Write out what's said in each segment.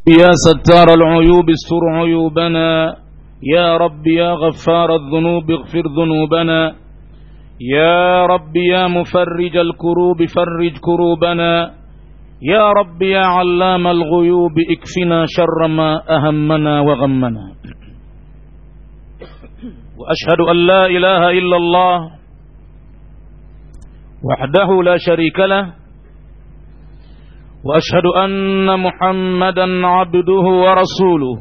يا ستار العيوب استر عيوبنا يا رب يا غفار الذنوب اغفر ذنوبنا يا رب يا مفرج الكروب فرج كروبنا يا رب يا علام الغيوب اكفنا شر ما أهمنا وغمنا وأشهد أن لا إله إلا الله وحده لا شريك له واشهد ان محمدا عبده ورسوله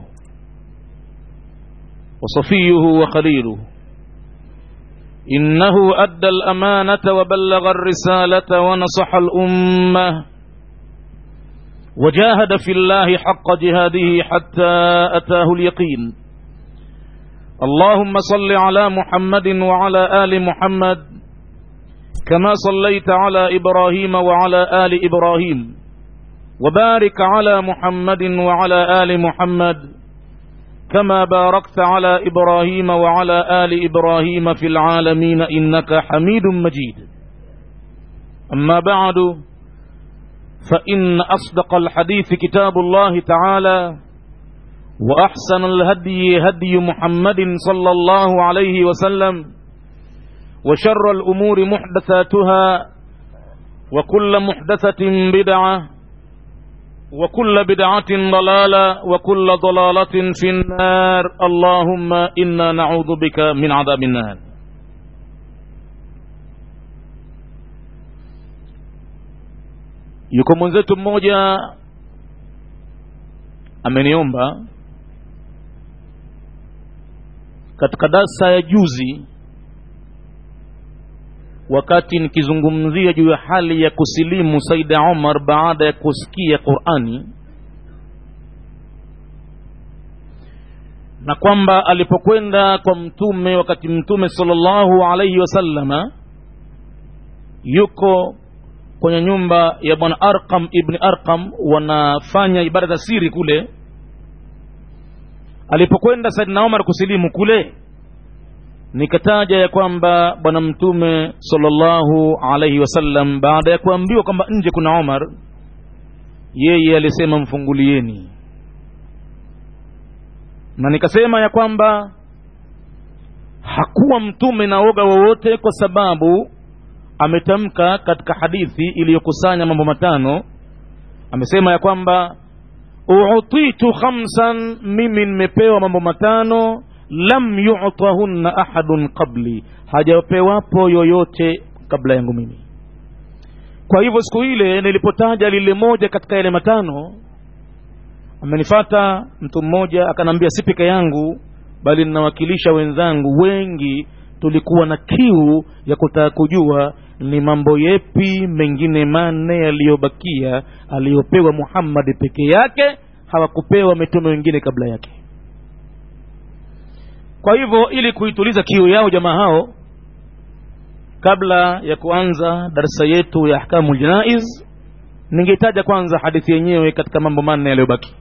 وصفيه وخليله انه ادى الامانه وبلغ الرساله ونصح الامه وجاهد في الله حق جهاده حتى اتاه اليقين اللهم صل على محمد وعلى ال محمد كما صليت على ابراهيم وعلى ال ابراهيم وبارك على محمد وعلى آل محمد كما باركت على إبراهيم وعلى آل إبراهيم في العالمين إنك حميد مجيد أما بعد فإن أصدق الحديث كتاب الله تعالى وأحسن الهدي هدي محمد صلى الله عليه وسلم وشر الأمور محدثاتها وكل محدثة بدعة وكل بدعة ضلالة وكل ضلالة في النار اللهم إنا نعوذ بك من عذاب النار yuko mwenzetu mmoja ameniomba katika darsa ya juzi wakati nikizungumzia juu ya hali ya kusilimu Saida Omar baada ya kusikia Qur'ani na kwamba alipokwenda kwa mtume wakati mtume sallallahu alaihi wasallama yuko kwenye nyumba ya bwana Arqam ibn Arqam wanafanya ibada za siri kule alipokwenda Saidina Omar kusilimu kule nikataja ya kwamba bwana mtume sallallahu alaihi wasallam baada ya kuambiwa kwamba nje kuna Omar yeye alisema mfungulieni na nikasema ya kwamba hakuwa mtume na woga wowote kwa sababu ametamka katika hadithi iliyokusanya mambo matano amesema ya kwamba utitu khamsan mimi nimepewa mambo matano lam yu'tahunna ahadun qabli hajapewapo yoyote kabla yangu mimi kwa hivyo siku ile nilipotaja lile moja katika yale matano amenifata mtu mmoja akanambia si peke yangu bali ninawakilisha wenzangu wengi tulikuwa na kiu ya kutaka kujua ni mambo yepi mengine manne yaliyobakia aliyopewa Muhammad peke yake hawakupewa mitume wengine kabla yake kwa hivyo ili kuituliza kiu yao jamaa hao kabla ya kuanza darasa yetu ya ahkamu janaiz ningetaja kwanza hadithi yenyewe katika mambo manne yaliyobaki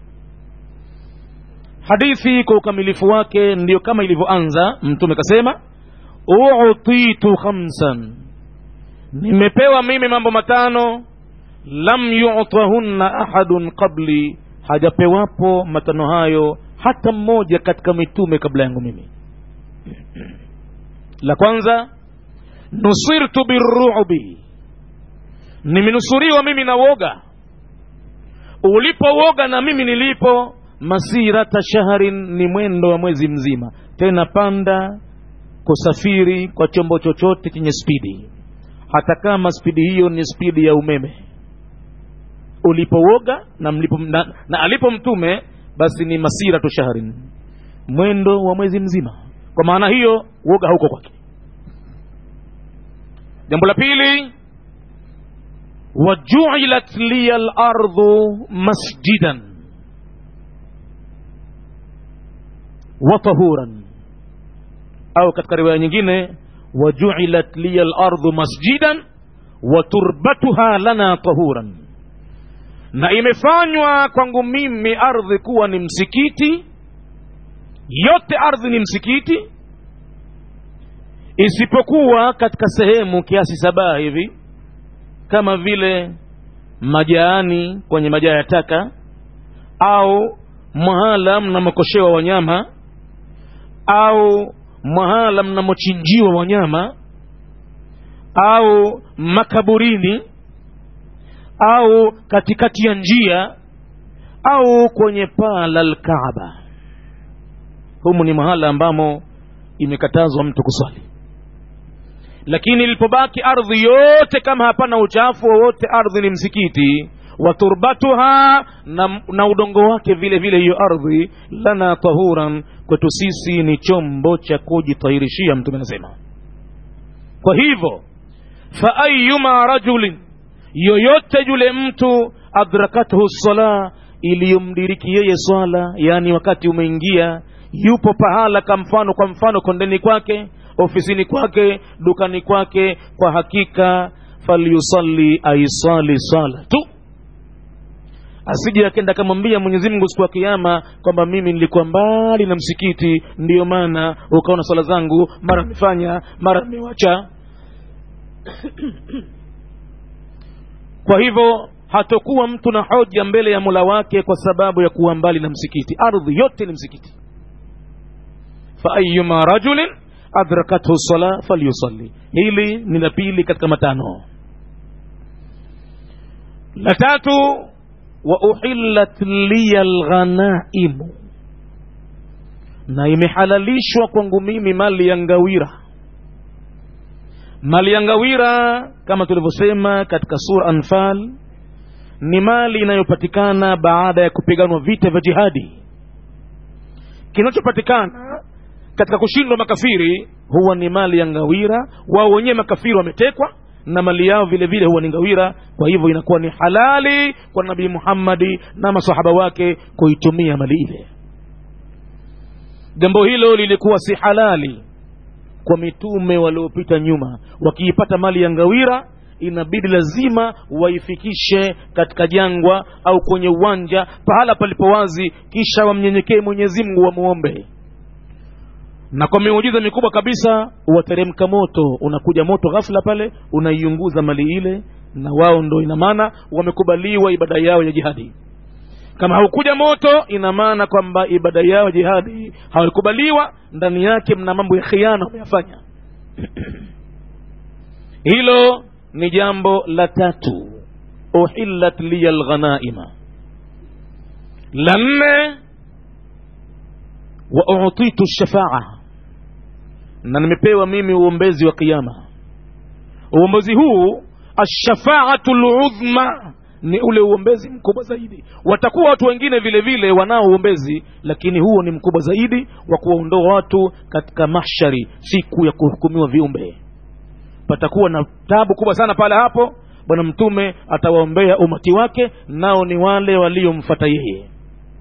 hadithi kwa ukamilifu wake ndiyo kama ilivyoanza mtume kasema utitu khamsan nimepewa mimi mambo matano lam yu'tahunna ahadun qabli hajapewapo matano hayo hata mmoja katika mitume kabla yangu mimi la kwanza nusirtu birru'bi nimenusuriwa mimi na woga ulipo woga na mimi nilipo masirata shahrin ni mwendo wa mwezi mzima tena panda kusafiri kwa chombo chochote chenye spidi hata kama spidi hiyo ni spidi ya umeme ulipowoga na, mlipo, na, na alipo mtume basi ni masira tu shahrin mwendo wa mwezi mzima kwa maana hiyo woga hauko kwake jambo la pili wajuilat liya lardhu masjidan wa tahuran au katika riwaya nyingine wajuilat liya lardhu masjidan wa turbatuha lana tahuran na imefanywa kwangu mimi ardhi kuwa ni msikiti yote ardhi ni msikiti isipokuwa katika sehemu kiasi saba hivi kama vile majaani kwenye majaa ya taka au mahala mnamokoshewa wanyama au mahala mnamochinjiwa wanyama au makaburini au katikati ya njia au kwenye paa la lkaaba humu ni mahala ambamo imekatazwa mtu kuswali lakini ilipobaki ardhi yote kama hapana uchafu wowote ardhi ni msikiti wa turbatuha na, na udongo wake vile vile hiyo ardhi lana tahuran kwetu sisi ni chombo cha kujitahirishia mtume anasema kwa hivyo fa ayuma rajulin yoyote yule mtu adrakathu sala iliyomdiriki yeye swala yani wakati umeingia yupo pahala kwa mfano kwa mfano kondeni kwake ofisini kwake dukani kwake kwa hakika falyusalli aisali sala tu asije akenda akamwambia mwenyezi mungu siku ya kiama kwamba mimi nilikuwa mbali na msikiti ndiyo maana ukaona swala zangu mara nimefanya mara nimewacha kwa hivyo hatokuwa mtu na hoja mbele ya mola wake kwa sababu ya kuwa mbali na msikiti ardhi yote ni msikiti faayuma rajulin adrakathu sala falyusalli hili ni la pili katika matano la tatu wa uhillat liya lghanaimu na imehalalishwa kwangu mimi mali ya ngawira mali ya ngawira kama tulivyosema katika sura anfal ni mali inayopatikana baada ya kupiganwa vita vya jihadi kinachopatikana katika kushindwa makafiri huwa ni mali ya ngawira wao wenyewe makafiri wametekwa na mali yao vile vile huwa ni ngawira kwa hivyo inakuwa ni halali kwa nabii muhammadi na masahaba wake kuitumia mali ile jambo hilo lilikuwa si halali kwa mitume waliopita nyuma wakiipata mali ya ngawira inabidi lazima waifikishe katika jangwa au kwenye uwanja pahala palipo wazi kisha wamnyenyekee mwenyezi mungu wamwombe na kwa miujiza mikubwa kabisa wateremka moto unakuja moto ghafla pale unaiunguza mali ile na wao ndo ina maana wamekubaliwa ibada yao ya jihadi kama haukuja moto ina maana kwamba ibada yao ya jihadi hawakubaliwa ndani yake mna mambo ya khiana wameyafanya hilo ni jambo la tatu uhillat liya lghanaima la nne wa utitu shafaa na nimepewa mimi uombezi wa kiama uombezi huu ashafaatu ludhma ni ule uombezi mkubwa zaidi watakuwa watu wengine vile vile wanao uombezi lakini huo ni mkubwa zaidi wa kuwaondoa watu katika mahshari siku ya kuhukumiwa viumbe patakuwa na tabu kubwa sana pale hapo bwana mtume atawaombea umati wake nao ni wale waliomfata yeye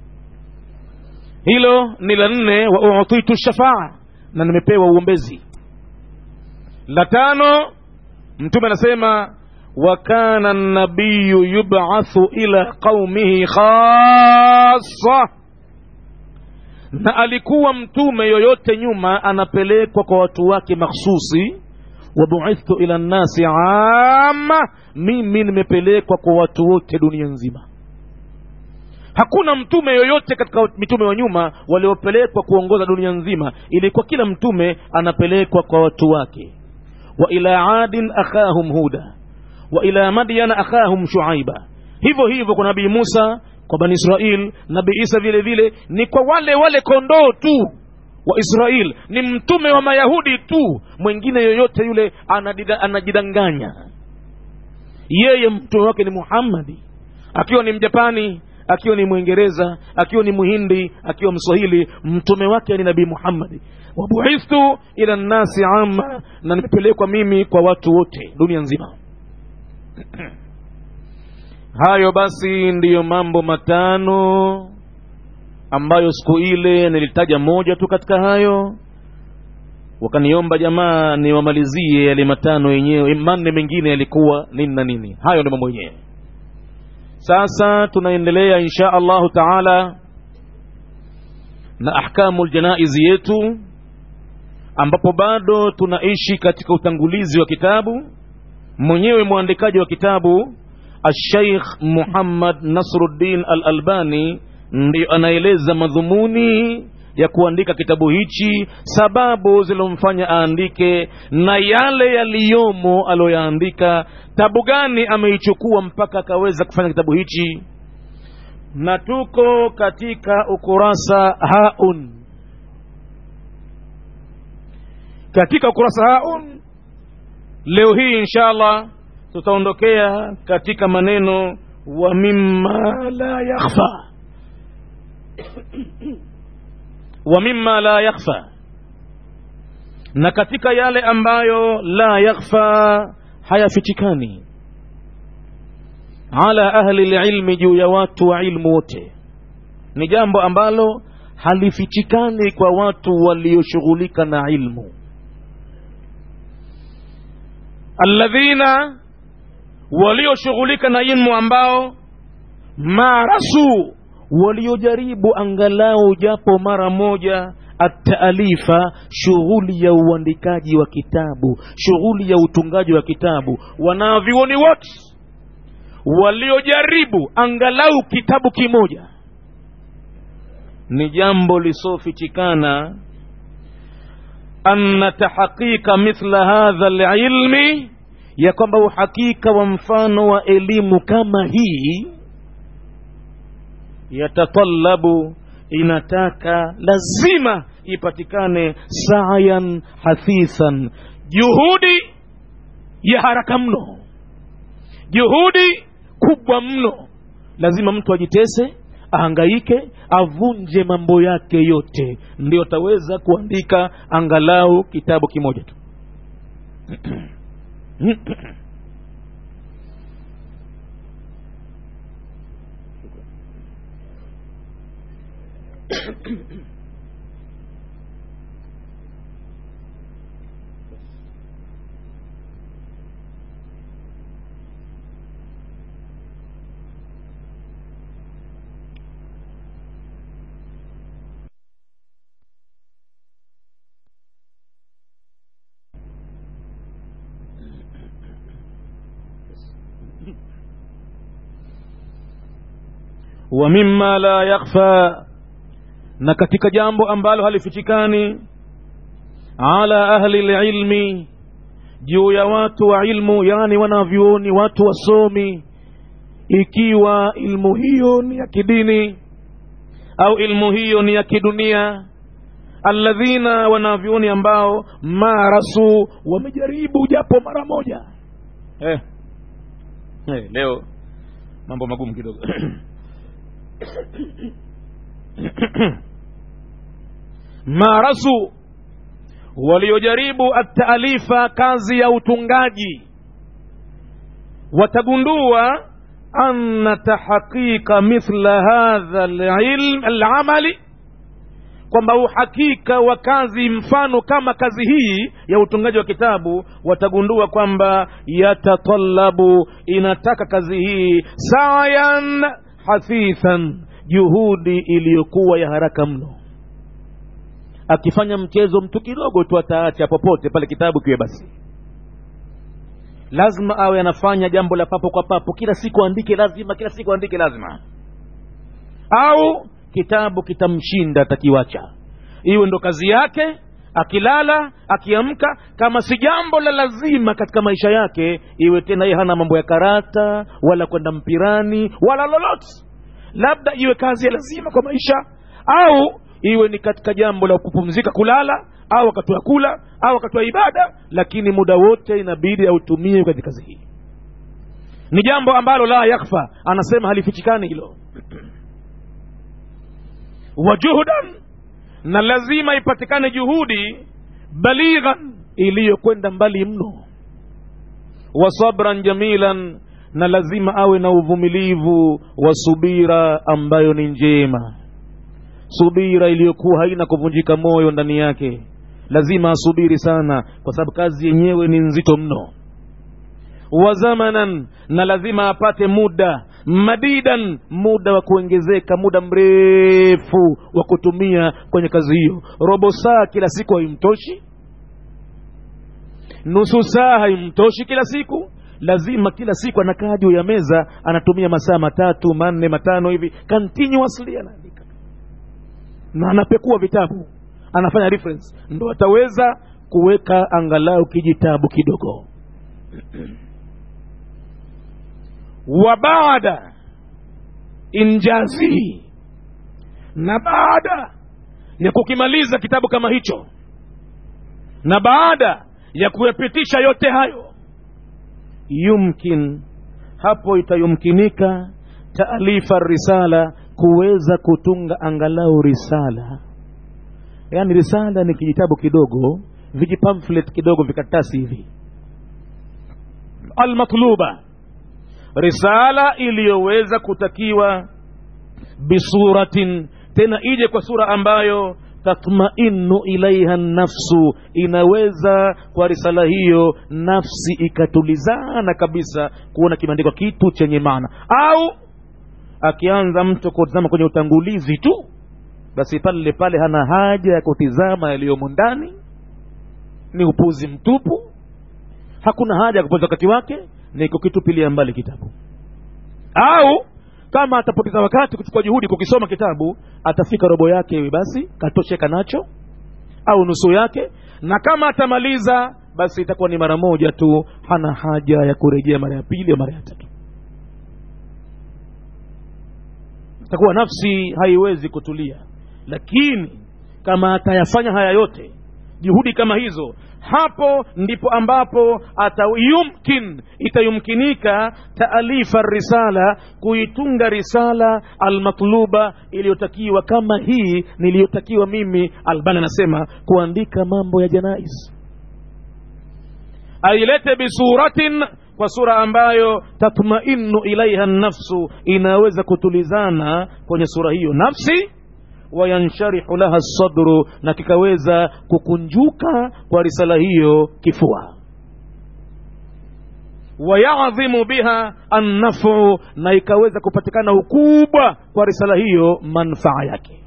hilo ni la nne wa utitu shafaa na nimepewa uombezi la tano mtume anasema wa kana nabiyu yubathu ila qaumihi khasa na alikuwa mtume yoyote nyuma anapelekwa kwa watu wake makhsusi wabuithtu ila nnasi ama mimi nimepelekwa kwa watu wote dunia nzima hakuna mtume yoyote katika mitume wa nyuma waliopelekwa kuongoza dunia nzima ilikuwa kila mtume anapelekwa kwa watu wake wa ila adin akhahum huda wa ila madyana akhahum shuaiba hivyo hivyo kwa nabii musa kwa bani israil nabii isa vile vile ni kwa wale wale kondoo tu wa israil ni mtume wa mayahudi tu mwingine yoyote yule anadida, anajidanganya yeye mtume wake ni muhammadi akiwa ni mjapani akiwa ni mwingereza akiwa ni muhindi akiwa mswahili mtume wake ni nabii muhammadi wabuithtu ila nnasi ama na nimepelekwa mimi kwa watu wote dunia nzima hayo basi ndiyo mambo matano ambayo siku ile nilitaja moja tu katika hayo wakaniomba jamaa niwamalizie yale matano yenyewe manne mengine yalikuwa nini na nini hayo ndio mambo yenyewe sasa tunaendelea insha allahu taala na ahkamu ljanaizi yetu ambapo bado tunaishi katika utangulizi wa kitabu mwenyewe mwandikaji wa kitabu alsheikh muhammad nasruddin al albani ndio anaeleza madhumuni ya kuandika kitabu hichi sababu zilomfanya aandike na yale yaliyomo aliyoyaandika tabu gani ameichukua mpaka akaweza kufanya kitabu hichi na tuko katika ukurasa haun katika ukurasa haun leo hii inshallah tutaondokea katika maneno wa mimma la yakhfa wa mimma la yakhfa na katika yale ambayo la yakhfa hayafichikani ala ahli lilmi juu ya watu wa ilmu wote ni jambo ambalo halifichikani kwa watu walioshughulika na ilmu alladhina walioshughulika na ilmu ambao marasu waliojaribu angalau japo mara moja ataalifa shughuli ya uandikaji wa kitabu shughuli ya utungaji wa kitabu wanavyuoni wote waliojaribu angalau kitabu kimoja ni jambo lisofichikana anna tahqiqa mithla hadha lilmi ya kwamba uhakika wa mfano wa elimu kama hii yatatalabu inataka lazima ipatikane sayan hathithan juhudi ya haraka mno juhudi kubwa mno lazima mtu ajitese ahangaike avunje mambo yake yote ndio ataweza kuandika angalau kitabu kimoja tu wa mimma la yakhfa na katika jambo ambalo halifichikani ala ahli lilmi juu ya watu wa ilmu yani wanavyuoni watu wasomi ikiwa ilmu hiyo ni ya kidini au ilmu hiyo ni ya kidunia alladhina wanavyuoni ambao marasu wamejaribu japo mara moja eh. Eh, leo mambo magumu kidogo marasu waliojaribu ataalifa kazi ya utungaji watagundua anna tahqiqa mithla hadha alilm alamali kwamba uhakika wa kazi mfano kama kazi hii ya utungaji wa kitabu watagundua kwamba yatatalabu inataka kazi hii sayan hafithan juhudi iliyokuwa ya haraka mno akifanya mchezo mtu kidogo tu ataacha popote pale kitabu kiwe basi lazima awe anafanya jambo la papo kwa papo kila siku andike lazima kila siku andike lazima au kitabu kitamshinda atakiwacha iwe ndo kazi yake akilala akiamka kama si jambo la lazima katika maisha yake iwe tena yeye hana mambo ya karata wala kwenda mpirani wala lolote labda iwe kazi ya lazima kwa maisha au iwe ni katika jambo la kupumzika kulala au wakati wa kula au wakati wa ibada lakini muda wote inabidi autumie katika kazi hii ni jambo ambalo la yakfa anasema halifichikani hilo wajuhudan na lazima ipatikane juhudi balighan iliyokwenda mbali mno wa sabran jamilan na lazima awe na uvumilivu wa subira ambayo ni njema subira iliyokuwa haina kuvunjika moyo ndani yake lazima asubiri sana kwa sababu kazi yenyewe ni nzito mno wa zamanan na lazima apate muda madidan muda wa kuongezeka muda mrefu wa kutumia kwenye kazi hiyo robo saa kila siku haimtoshi nusu saa haimtoshi kila siku lazima kila siku anakaa juu ya meza anatumia masaa matatu manne matano hivi continuously anaandika na anapekua vitabu anafanya reference ndo ataweza kuweka angalau kijitabu kidogo wa baada injazihi na baada ya kukimaliza kitabu kama hicho na baada ya kuyapitisha yote hayo yumkin hapo itayumkinika taalifa risala kuweza kutunga angalau risala yaani risala ni kijitabu kidogo vijipamflet kidogo vikaratasi hivi almatluba risala iliyoweza kutakiwa bisuratin tena ije kwa sura ambayo tatmainu ilaiha nafsu inaweza kwa risala hiyo nafsi ikatulizana kabisa kuona kimeandikwa kitu chenye maana au akianza mtu kutizama kwenye utangulizi tu basi pale pale hana haja ya kutizama yaliyomo ndani ni upuzi mtupu hakuna haja ya kupoteza wakati wake ni kukitupilia mbali kitabu au kama atapoteza wakati kuchukua juhudi kukisoma kitabu atafika robo yake hivi basi katosheka nacho au nusu yake na kama atamaliza basi itakuwa ni mara moja tu hana haja ya kurejea mara ya pili au mara ya tatu itakuwa nafsi haiwezi kutulia lakini kama atayafanya haya yote juhudi kama hizo hapo ndipo ambapo atayumkin itayumkinika taalifa risala kuitunga risala almatluba iliyotakiwa kama hii niliyotakiwa mimi albani anasema kuandika mambo ya janais ailete bisuratin kwa sura ambayo tatmainu ilaiha nafsu inaweza kutulizana kwenye sura hiyo nafsi wayansharihu laha sadru na kikaweza kukunjuka kwa risala hiyo kifua wayadhimu biha annafu na ikaweza kupatikana ukubwa kwa risala hiyo manfaa yake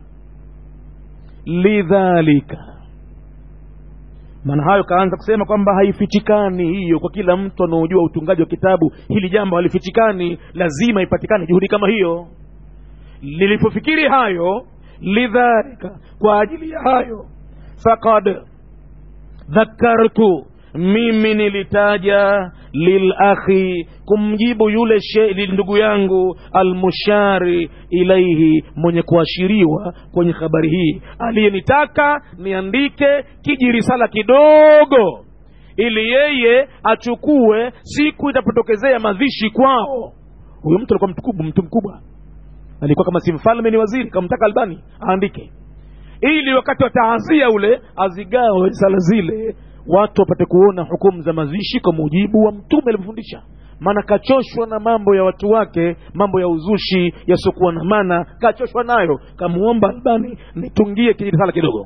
lidhalika maana hayo kaanza kusema kwamba haifichikani hiyo kwa kila mtu anaojua utungaji wa kitabu hili jambo halifichikani lazima ipatikane juhudi kama hiyo lilipofikiri hayo lidhalika kwa ajili ya hayo fakad dhakartu mimi nilitaja lilakhi kumjibu yule ndugu yangu almushari ilaihi mwenye kuashiriwa kwenye habari hii aliyenitaka niandike kijirisala kidogo ili yeye achukue siku itapotokezea madhishi kwao huyo mtu alikuwa mtukubu mtu mkubwa alikuwa kama si mfalme ni waziri kamtaka albani aandike ili wakati wa taazia ule azigawe risala zile watu wapate kuona hukumu za mazishi kwa mujibu wa mtume alivyofundisha maana kachoshwa na mambo ya watu wake mambo ya uzushi yasiokuwa na maana kachoshwa nayo kamuomba albani nitungie kijirisala kidogo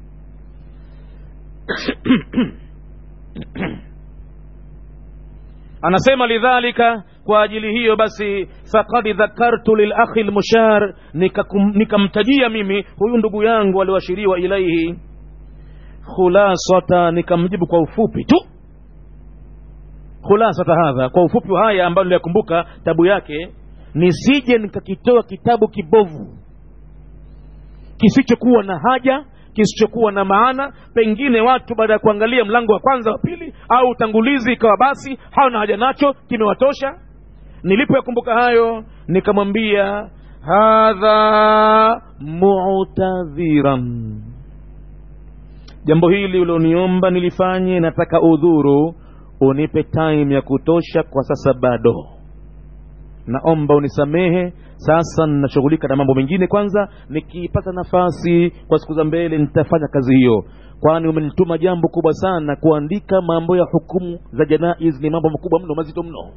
anasema lidhalika kwa ajili hiyo basi fakad dhakartu lilakhi lmushar nikamtajia mimi huyu ndugu yangu alioashiriwa ilaihi khulasata nikamjibu kwa ufupi tu khulasata hadha kwa ufupi wa haya ambayo niliyakumbuka tabu yake nisije nikakitoa kitabu kibovu kisichokuwa na haja kisichokuwa na maana pengine watu baada ya kuangalia mlango wa kwanza wa pili au utangulizi ikawa basi hawana haja nacho kimewatosha nilipoyakumbuka hayo nikamwambia hadha mutadhiran jambo hili ulioniomba nilifanye nataka udhuru unipe time ya kutosha kwa sasa bado naomba unisamehe sasa ninashughulika na mambo mengine kwanza nikipata nafasi kwa siku za mbele nitafanya kazi hiyo kwani umenituma jambo kubwa sana kuandika mambo ya hukumu za janaiz ni mambo makubwa mno mazito mno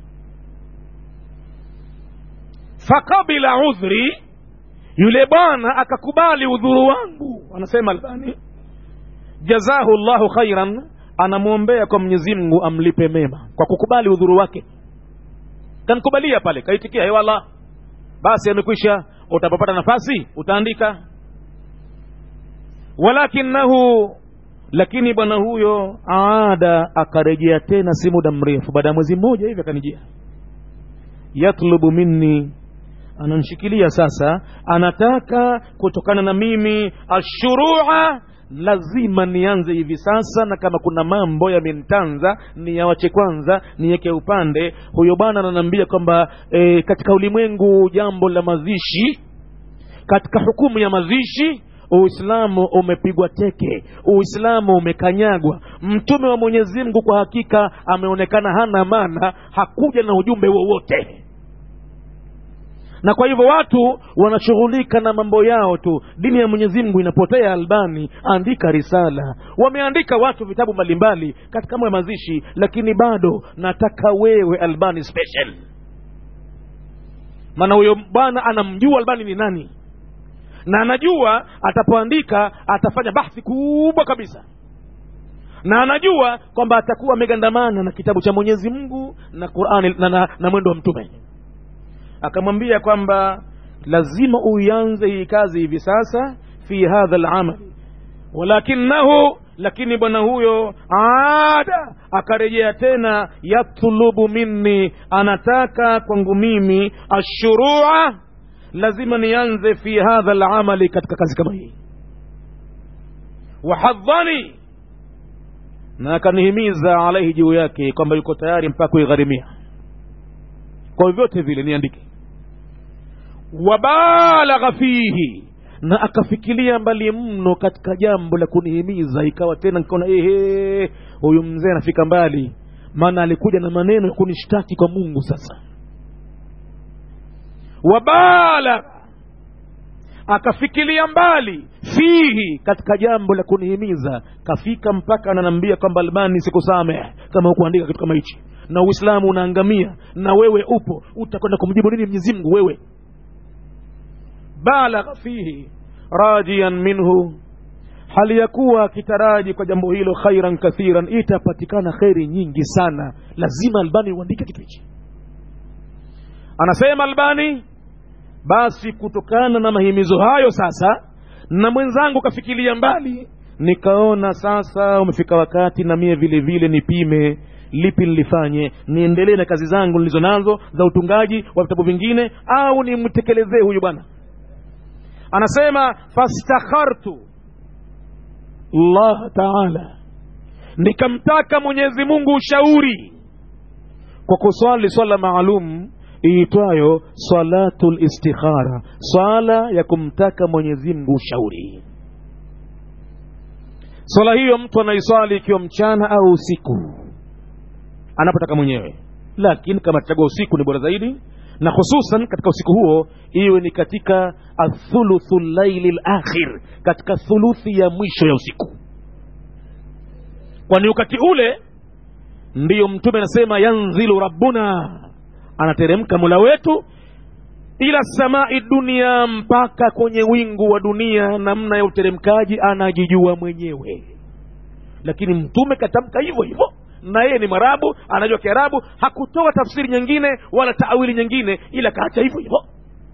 fakabila udhri yule bwana akakubali udhuru wangu anasema albani jazahu llahu khairan anamwombea kwa mwenyezi mungu amlipe mema kwa kukubali udhuru wake kanikubalia pale kaitikia hewala basi amekwisha utapopata nafasi utaandika walakinahu lakini bwana huyo aada akarejea tena si muda mrefu baada ya mwezi mmoja hivi akanijia yatlubu minni ananshikilia sasa anataka kutokana na mimi ashurua lazima nianze hivi sasa na kama kuna mambo yamenitanza niyawache kwanza niweke upande huyo bwana ananiambia kwamba e, katika ulimwengu jambo la mazishi katika hukumu ya mazishi uislamu umepigwa teke uislamu umekanyagwa mtume wa mwenyezi mungu kwa hakika ameonekana hana maana hakuja na ujumbe wowote na kwa hivyo watu wanashughulika na mambo yao tu dini ya mwenyezi mungu inapotea albani andika risala wameandika watu vitabu mbalimbali katika mambo ya mazishi lakini bado nataka wewe albani special maana huyo bwana anamjua albani ni nani na anajua atapoandika atafanya bahthi kubwa kabisa na anajua kwamba atakuwa amegandamana na kitabu cha mwenyezi mungu na qurani na, na, na mwendo wa mtume akamwambia kwamba lazima uianze hii kazi hivi sasa fi hadha lamal walakinahu lakini bwana huyo ada akarejea tena yatlubu minni anataka kwangu mimi ashurua lazima nianze fi hadha lamali katika kazi kama hii wahadhani na akanihimiza alaihi juu yake kwamba yuko tayari mpaka kuigharimia kwa vyovyote vile niandike wabalagha fihi na akafikiria mbali mno katika jambo la kunihimiza ikawa tena nikaona ehe huyu mzee anafika mbali maana alikuja na maneno ya kunishtaki kwa mungu sasa wabalagha akafikiria mbali fihi katika jambo la kunihimiza kafika mpaka ananiambia kwamba albani sikusamehe kama hukuandika kitu kama hichi na uislamu unaangamia na wewe upo utakwenda kumjibu nini mwenyezi mungu wewe balagha fihi rajian minhu hali ya kuwa akitaraji kwa jambo hilo khairan kathiran itapatikana kheri nyingi sana lazima albani uandike kitu hichi anasema albani basi kutokana na mahimizo hayo sasa na mwenzangu kafikiria mbali nikaona sasa umefika wakati na mie vile vile nipime lipi nilifanye niendelee na kazi zangu nilizo nazo za utungaji wa vitabu vingine au nimtekelezee huyu bwana anasema fastakhartu llah taala nikamtaka mwenyezi mungu ushauri kwa kuswali swala maalum iitwayo salatu listikhara swala ya kumtaka mwenyezi mungu ushauri swala hiyo mtu anaiswali ikiwa mchana au usiku anapotaka mwenyewe lakini kama atachagua usiku ni bora zaidi na hususan katika usiku huo iwe ni katika athuluthu llaili lakhir katika thuluthi ya mwisho ya usiku kwani wakati ule ndiyo mtume anasema yanzilu rabbuna anateremka mola wetu ila samai dunia mpaka kwenye wingu wa dunia namna ya uteremkaji anajijua mwenyewe lakini mtume katamka hivyo hivyo na yeye ni mwarabu anajua kiarabu hakutoa tafsiri nyingine wala taawili nyingine ila kaacha hivyo hivyo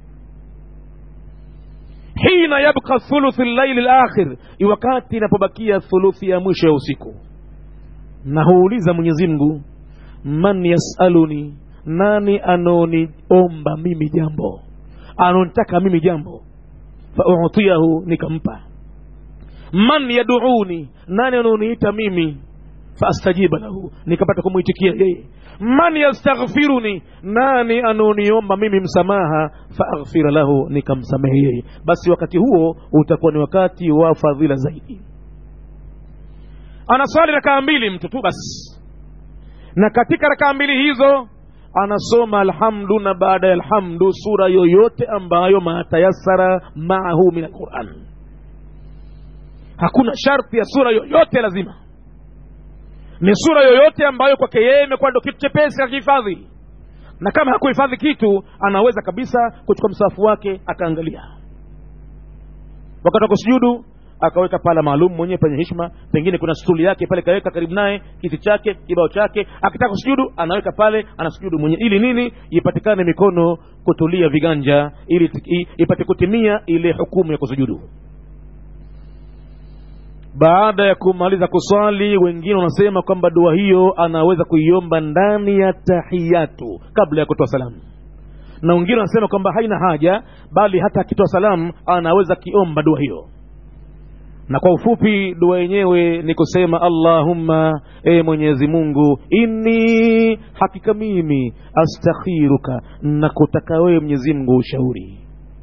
hina yabqa thuluthi llaili lakhir wakati inapobakia thuluthi ya mwisho ya usiku na huuliza mwenyezi mungu man yasaluni nani anaoniomba mimi jambo anaonitaka mimi jambo fautiyahu nikampa man yaduuni nani anaoniita mimi faastajiba lahu nikapata kumwitikia yeye man yastaghfiruni nani anaoniomba mimi msamaha faaghfira lahu nikamsamehe yeye basi wakati huo utakuwa ni wakati wa fadhila zaidi anaswali rakaa mbili mtu tu basi na katika rakaa mbili hizo anasoma alhamdu na baada ya alhamdu sura yoyote ambayo matayasara maahu min alquran hakuna sharti ya sura yoyote lazima ni sura yoyote ambayo kwake yeye imekuwa ndo kitu chepesi akihifadhi na kama hakuhifadhi kitu anaweza kabisa kuchukua msafu wake akaangalia wakati wa kusujudu akaweka pala maalum mwenyewe penye hishma pengine kuna stuli yake pale kaweka karibu naye kiti chake kibao chake akitaka kusujudu anaweka pale anasujudu mwenyewe ili nini ipatikane mikono kutulia viganja ili ipate kutimia ile hukumu ya kusujudu baada ya kumaliza kuswali wengine wanasema kwamba dua hiyo anaweza kuiomba ndani ya tahiyatu kabla ya kutoa salamu na wengine wanasema kwamba haina haja bali hata akitoa salamu anaweza kiomba dua hiyo na kwa ufupi dua yenyewe ni kusema allahumma e mwenyezi mungu inni hakika mimi astakhiruka nakutaka wewe mwenyezi mungu ushauri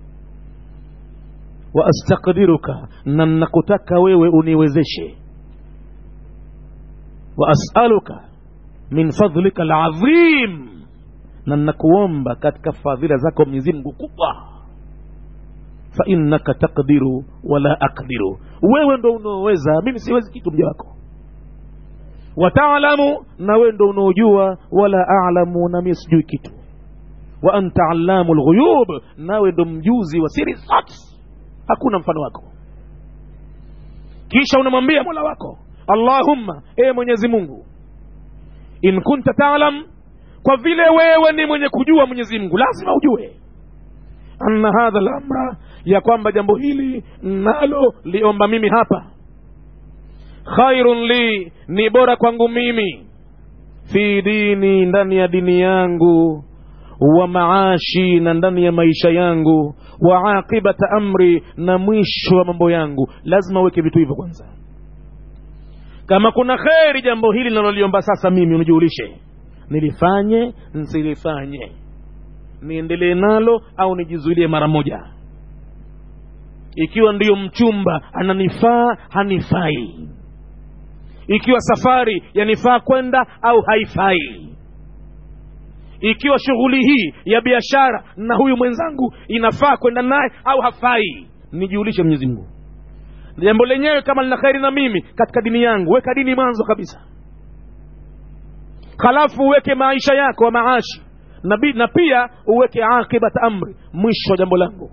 wa astakdiruka na nakutaka wewe uniwezeshe wa asaluka min fadlika alazim na nakuomba katika fadhila zako mwenyezi mungu kubwa fainnaka takdiru wala akdiru wewe ndo unaoweza mimi siwezi kitu mja wako wataalamu na wewe ndo unaojua wala alamu na mimi sijui kitu wa anta allamu lghuyub nawe ndo mjuzi wa siri zote hakuna mfano wako kisha unamwambia mola wako allahumma ee mwenyezi mungu in kunta talam kwa vile wewe ni mwenye kujua mwenyezi mungu lazima ujue anna hadha lamra ya kwamba jambo hili nalo liomba mimi hapa khairun li ni bora kwangu mimi fi dini ndani ya dini yangu wa maashi na ndani ya maisha yangu wa aqibata amri na mwisho wa mambo yangu lazima uweke vitu hivyo kwanza kama kuna kheri jambo hili linaloliomba sasa mimi unijulishe nilifanye nsilifanye niendelee nalo au nijizuilie mara moja ikiwa ndiyo mchumba ananifaa hanifai ikiwa safari yanifaa kwenda au haifai ikiwa shughuli hii ya biashara na huyu mwenzangu inafaa kwenda naye au hafai nijiulishe mwenyezi mungu jambo lenyewe kama lina kheri na mimi katika dini yangu weka dini mwanzo kabisa halafu uweke maisha yako wa maashi na, bi, na pia uweke akibat amri mwisho wa jambo langu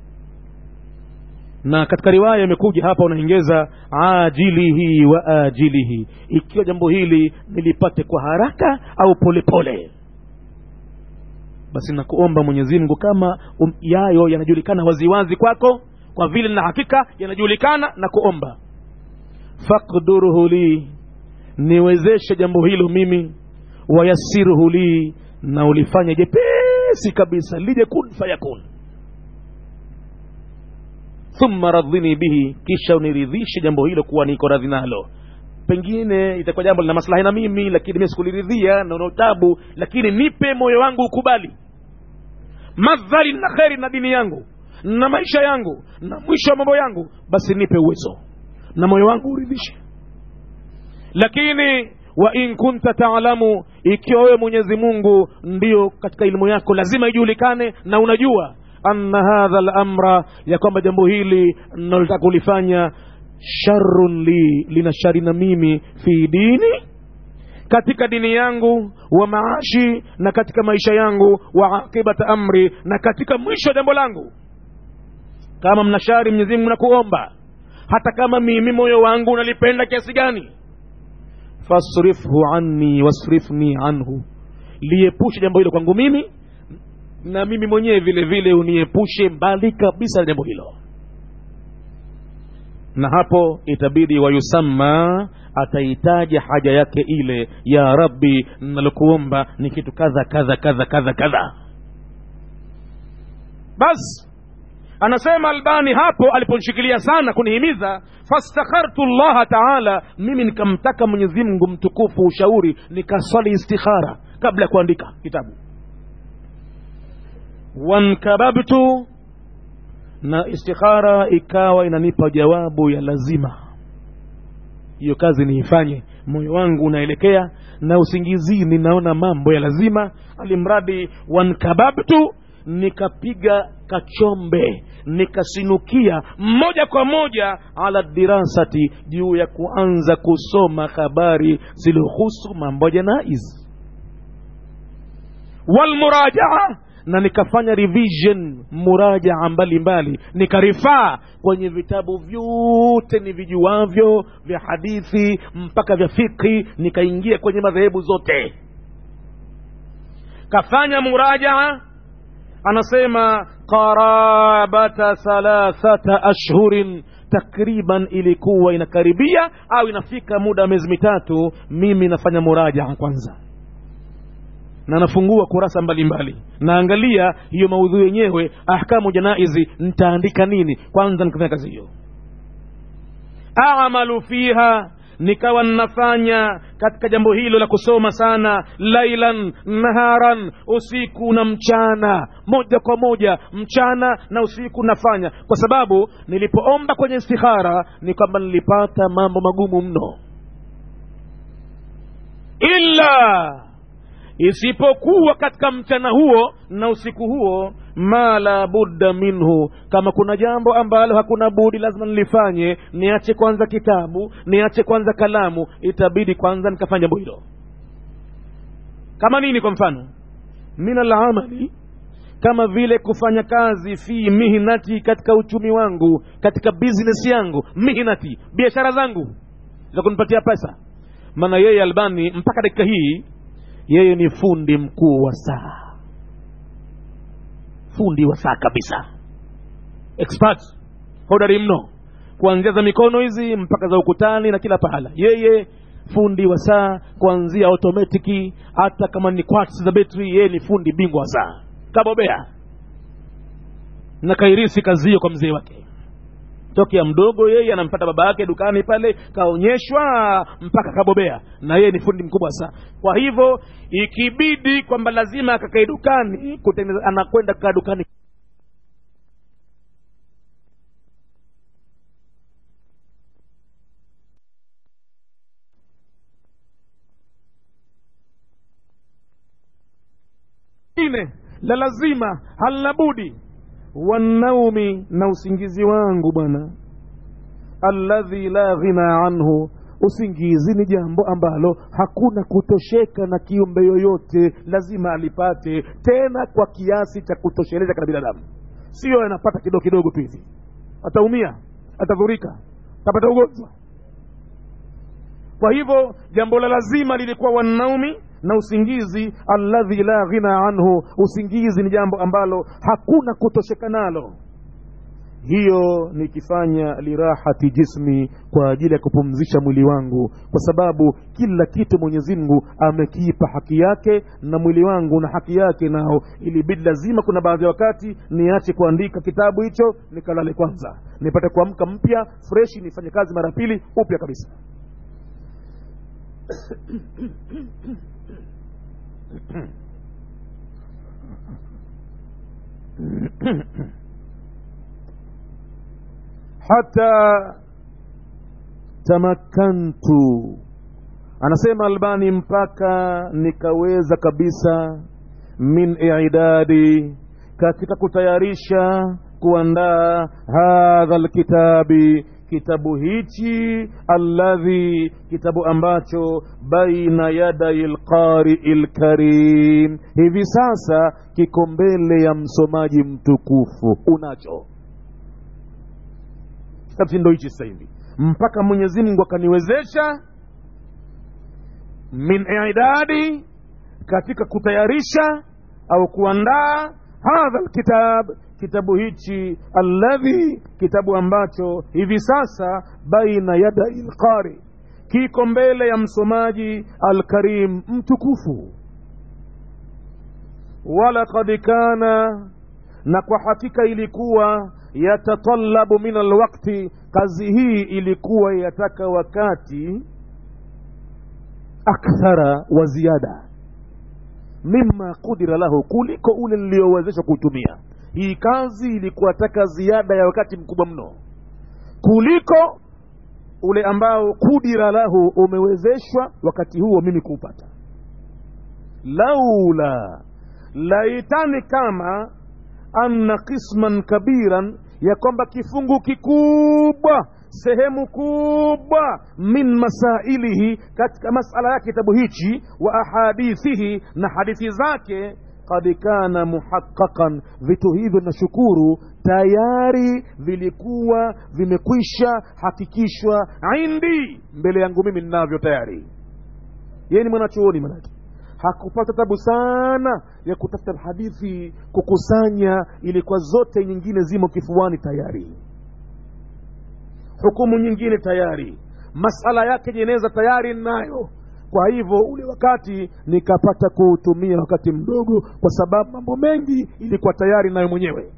na katika riwaya imekuja hapa unaongeza ajilihi wa ajilihi ikiwa jambo hili nilipate kwa haraka au polepole pole. basi nakuomba mwenyezi mungu kama um, yayo yanajulikana waziwazi kwako kwa vile na hakika yanajulikana na kuomba fakdurhu li niwezeshe jambo hilo mimi wayasirhu li na ulifanya jepesi kabisa lije kun fayakun thumma radhini bihi kisha uniridhishe jambo hilo kuwa niko radhi nalo pengine itakuwa jambo lina maslahi na mimi lakini mimi sikuliridhia na una tabu lakini nipe moyo wangu ukubali madhari na kheri na dini yangu na maisha yangu na mwisho wa mambo yangu basi nipe uwezo na moyo wangu uridhishe lakini wa in kunta taalamu ikiwa wewe mwenyezi mungu ndio katika elimu yako lazima ijulikane na unajua anna hadha lamra ya kwamba jambo hili nalotaka kulifanya sharun li lina shari na mimi fi dini katika dini yangu wa maashi na katika maisha yangu wa akibata amri na katika mwisho wa jambo langu kama mna shari mwenyezi mungu nakuomba hata kama mimi moyo wangu unalipenda kiasi gani fasrifhu anni wasrifni anhu liepushe jambo hilo kwangu mimi na mimi mwenyewe vile vile uniepushe mbali kabisa na jambo hilo na hapo itabidi wayusamma ataitaja haja yake ile ya rabbi nalokuomba ni kitu kadha kadha kadha kadha kadha basi anasema albani hapo aliponshikilia sana kunihimiza fastakhartu llaha taala mimi nikamtaka mwenyezi mungu mtukufu ushauri nikaswali istikhara kabla ya kuandika kitabu wankababtu na istikhara ikawa inanipa jawabu ya lazima hiyo kazi niifanye moyo wangu unaelekea na usingizini naona mambo ya lazima alimradi wankababtu nikapiga kachombe nikasinukia moja kwa moja ala dirasati juu ya kuanza kusoma habari zilihusu mambo ya janaiz walmurajaa na nikafanya revision murajaa mbalimbali nikarifaa kwenye vitabu vyote ni vijuavyo vya hadithi mpaka vya fikhi nikaingia kwenye madhehebu zote kafanya murajaa anasema qarabata thalathata ashhurin takriban ilikuwa inakaribia au inafika muda wa miezi mitatu mimi nafanya murajaa kwanza na nafungua kurasa mbalimbali naangalia hiyo maudhui yenyewe ahkamu janaizi nitaandika nini kwanza nikafanya kazi hiyo amalu fiha nikawa ninafanya katika jambo hilo la kusoma sana lailan naharan usiku na mchana moja kwa moja mchana na usiku nafanya kwa sababu nilipoomba kwenye istikhara ni kwamba nilipata mambo magumu mno illa isipokuwa katika mchana huo na usiku huo ma la budda minhu kama kuna jambo ambalo hakuna budi lazima nilifanye niache kwanza kitabu niache kwanza kalamu itabidi kwanza nikafanya jambo hilo kama nini kwa mfano min alamali kama vile kufanya kazi fi mihnati katika uchumi wangu katika business yangu mihnati biashara zangu za kunipatia pesa maana yeye albani mpaka dakika hii yeye ni fundi mkuu wa saa fundi wa saa kabisa expert hodari mno kuanzia za mikono hizi mpaka za ukutani na kila pahala yeye fundi wa saa kuanzia automatiki hata kama ni quartz za betri yeye ni fundi bingwa wa saa kabobea na kairisi kazi hiyo kwa mzee wake tokea mdogo yeye anampata baba yake dukani pale kaonyeshwa mpaka kabobea na yeye ni fundi mkubwa sana kwa hivyo ikibidi kwamba lazima akakae dukani kutengeneza anakwenda kaa dukani ine la lazima halina budi wanaumi na usingizi wangu bwana alladhi la ghina anhu usingizi ni jambo ambalo hakuna kutosheka na kiumbe yoyote lazima alipate tena kwa kiasi cha kutosheleza kana binadamu sio anapata kidogo kidogo tu hivi ataumia atadhurika atapata ugonjwa kwa hivyo jambo la lazima lilikuwa wanaumi na usingizi alladhi la ghina anhu usingizi ni jambo ambalo hakuna kutosheka nalo hiyo nikifanya lirahati jismi kwa ajili ya kupumzisha mwili wangu kwa sababu kila kitu mwenyezi mungu amekiipa haki yake na mwili wangu na haki yake nao ilibidi lazima kuna baadhi ya wakati niache kuandika kitabu hicho nikalale kwanza nipate kuamka mpya freshi nifanye kazi mara pili upya kabisa hata tamakantu anasema albani mpaka nikaweza kabisa min idadi katika kutayarisha kuandaa hadha lkitabi kitabu hichi alladhi kitabu ambacho baina yadai lqarii lkarim hivi sasa kiko mbele ya msomaji mtukufu unacho kitabu ndo hichi sasa hivi mpaka mwenyezi mungu akaniwezesha min idadi katika kutayarisha au kuandaa hadha lkitab kitabu hichi alladhi kitabu ambacho hivi sasa baina yadai lqari kiko mbele ya msomaji alkarim mtukufu walaqad kana na kwa hakika ilikuwa yatatalabu min alwakti kazi hii ilikuwa yataka wakati akthara wa ziada mima qudira lahu kuliko ule niliyowezeshwa kuutumia hii kazi ilikuwa taka ziada ya wakati mkubwa mno kuliko ule ambao kudira lahu umewezeshwa wakati huo mimi kuupata laula laitani kama anna qisman kabiran ya kwamba kifungu kikubwa sehemu kubwa min masailihi katika masala ya kitabu hichi wa ahadithihi na hadithi zake qad kana muhaqqaqan vitu hivyo nashukuru tayari vilikuwa vimekwisha hakikishwa indi mbele yangu mimi ninavyo tayari yeye ni mwanachuoni manake hakupata tabu sana ya kutafuta hadithi kukusanya ilikuwa zote nyingine zimo kifuani tayari hukumu nyingine tayari masala yake jeneza tayari nayo kwa hivyo ule wakati nikapata kuutumia wakati mdogo kwa sababu mambo mengi ilikuwa tayari nayo mwenyewe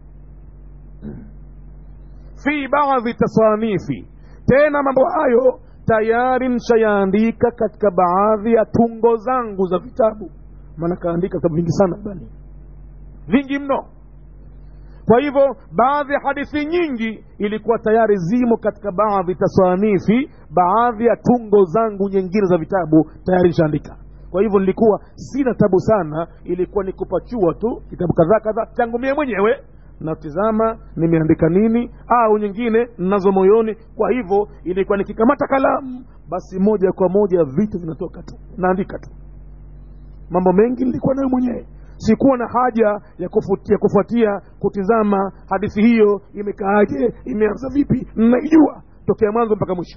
fi baadhi tasanifi tena mambo hayo tayari nshayaandika katika baadhi ya tungo zangu za vitabu maana kaandika vitabu vingi sana bali vingi mno kwa hivyo baadhi ya hadithi nyingi ilikuwa tayari zimo katika baadhi tasanifi baadhi ya tungo zangu nyingine za vitabu tayari nishaandika kwa hivyo nilikuwa sina tabu sana ilikuwa ni kupachua tu kitabu kadhaa kadhaa changu mie mwenyewe natizama nimeandika nini au nyingine nazo moyoni kwa hivyo ilikuwa nikikamata kalamu basi moja kwa moja vitu vinatoka tu naandika tu mambo mengi nilikuwa nayo mwenyewe sikuwa na haja ya kufuatia, kufuatia kutizama hadithi hiyo imekaaje imeanza vipi naijua tokea mwanzo mpaka mwisho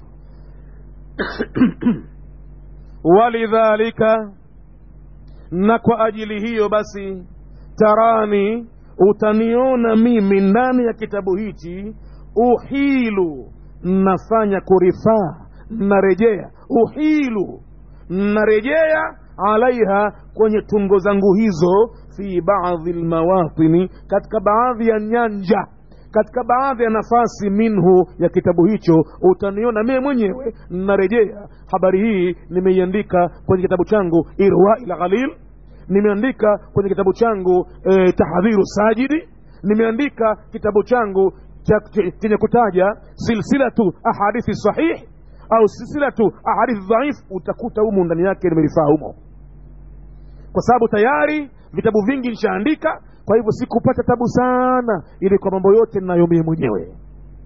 walidhalika na kwa ajili hiyo basi tarani utaniona mimi ndani ya kitabu hichi uhilu nafanya kurifaa narejea uhilu narejea alaiha kwenye tungo zangu hizo fi baadhi lmawatini katika baadhi ya nyanja katika baadhi ya nafasi minhu ya kitabu hicho utaniona mie mwenyewe narejea habari hii nimeiandika kwenye kitabu changu irwai lghalil nimeandika kwenye kitabu changu e, tahdhiru sajidi nimeandika kitabu changu chenye kutaja silsilatu ahadithi sahih au silsilatu ahadithi dhaif utakuta humu ndani yake nimerifaa humo kwa sababu tayari vitabu vingi nishaandika kwa hivyo sikupata tabu sana ili kwa mambo yote ninayomie mwenyewe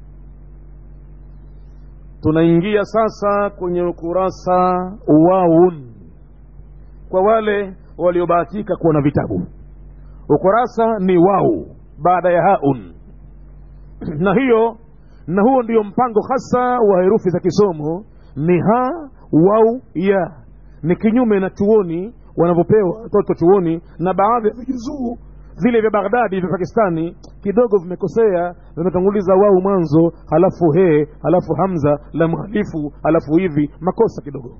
tunaingia sasa kwenye ukurasa waun kwa wale waliobahatika kuwa na vitabu ukurasa ni wau baada ya haun na hiyo na huo ndio mpango hasa wa herufi za kisomo ni ha wau ya ni kinyume na chuoni wanavyopewa watoto chuoni na baadhi ya vijuzuu vile vya baghdadi vya pakistani kidogo vimekosea vimetanguliza wau mwanzo halafu he halafu hamza la mhalifu halafu hivi makosa kidogo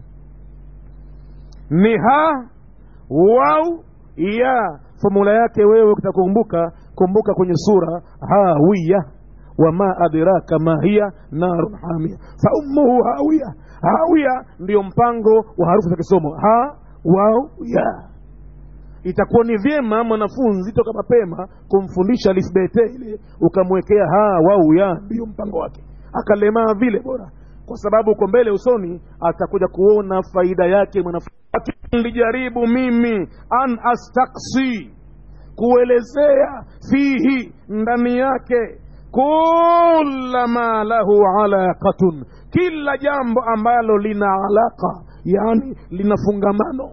ni ha wau ya fomula yake wewe ukitakumbuka kumbuka kwenye sura hawiya wama adraka ma hiya narun hamia fa ummuhu hawiya hawiya ndiyo mpango wa harufu za kisomo ha wau ya itakuwa ni vyema mwanafunzi toka mapema kumfundisha lisbete ile ukamwekea ha wau ya ndiyo mpango wake akalemaa vile bora kwa sababu uko mbele usoni atakuja kuona faida yake mwanafunzi nilijaribu mimi an astaksi kuelezea fihi ndani yake kula ma lahu alaqatun kila jambo ambalo lina alaqa yani lina fungamano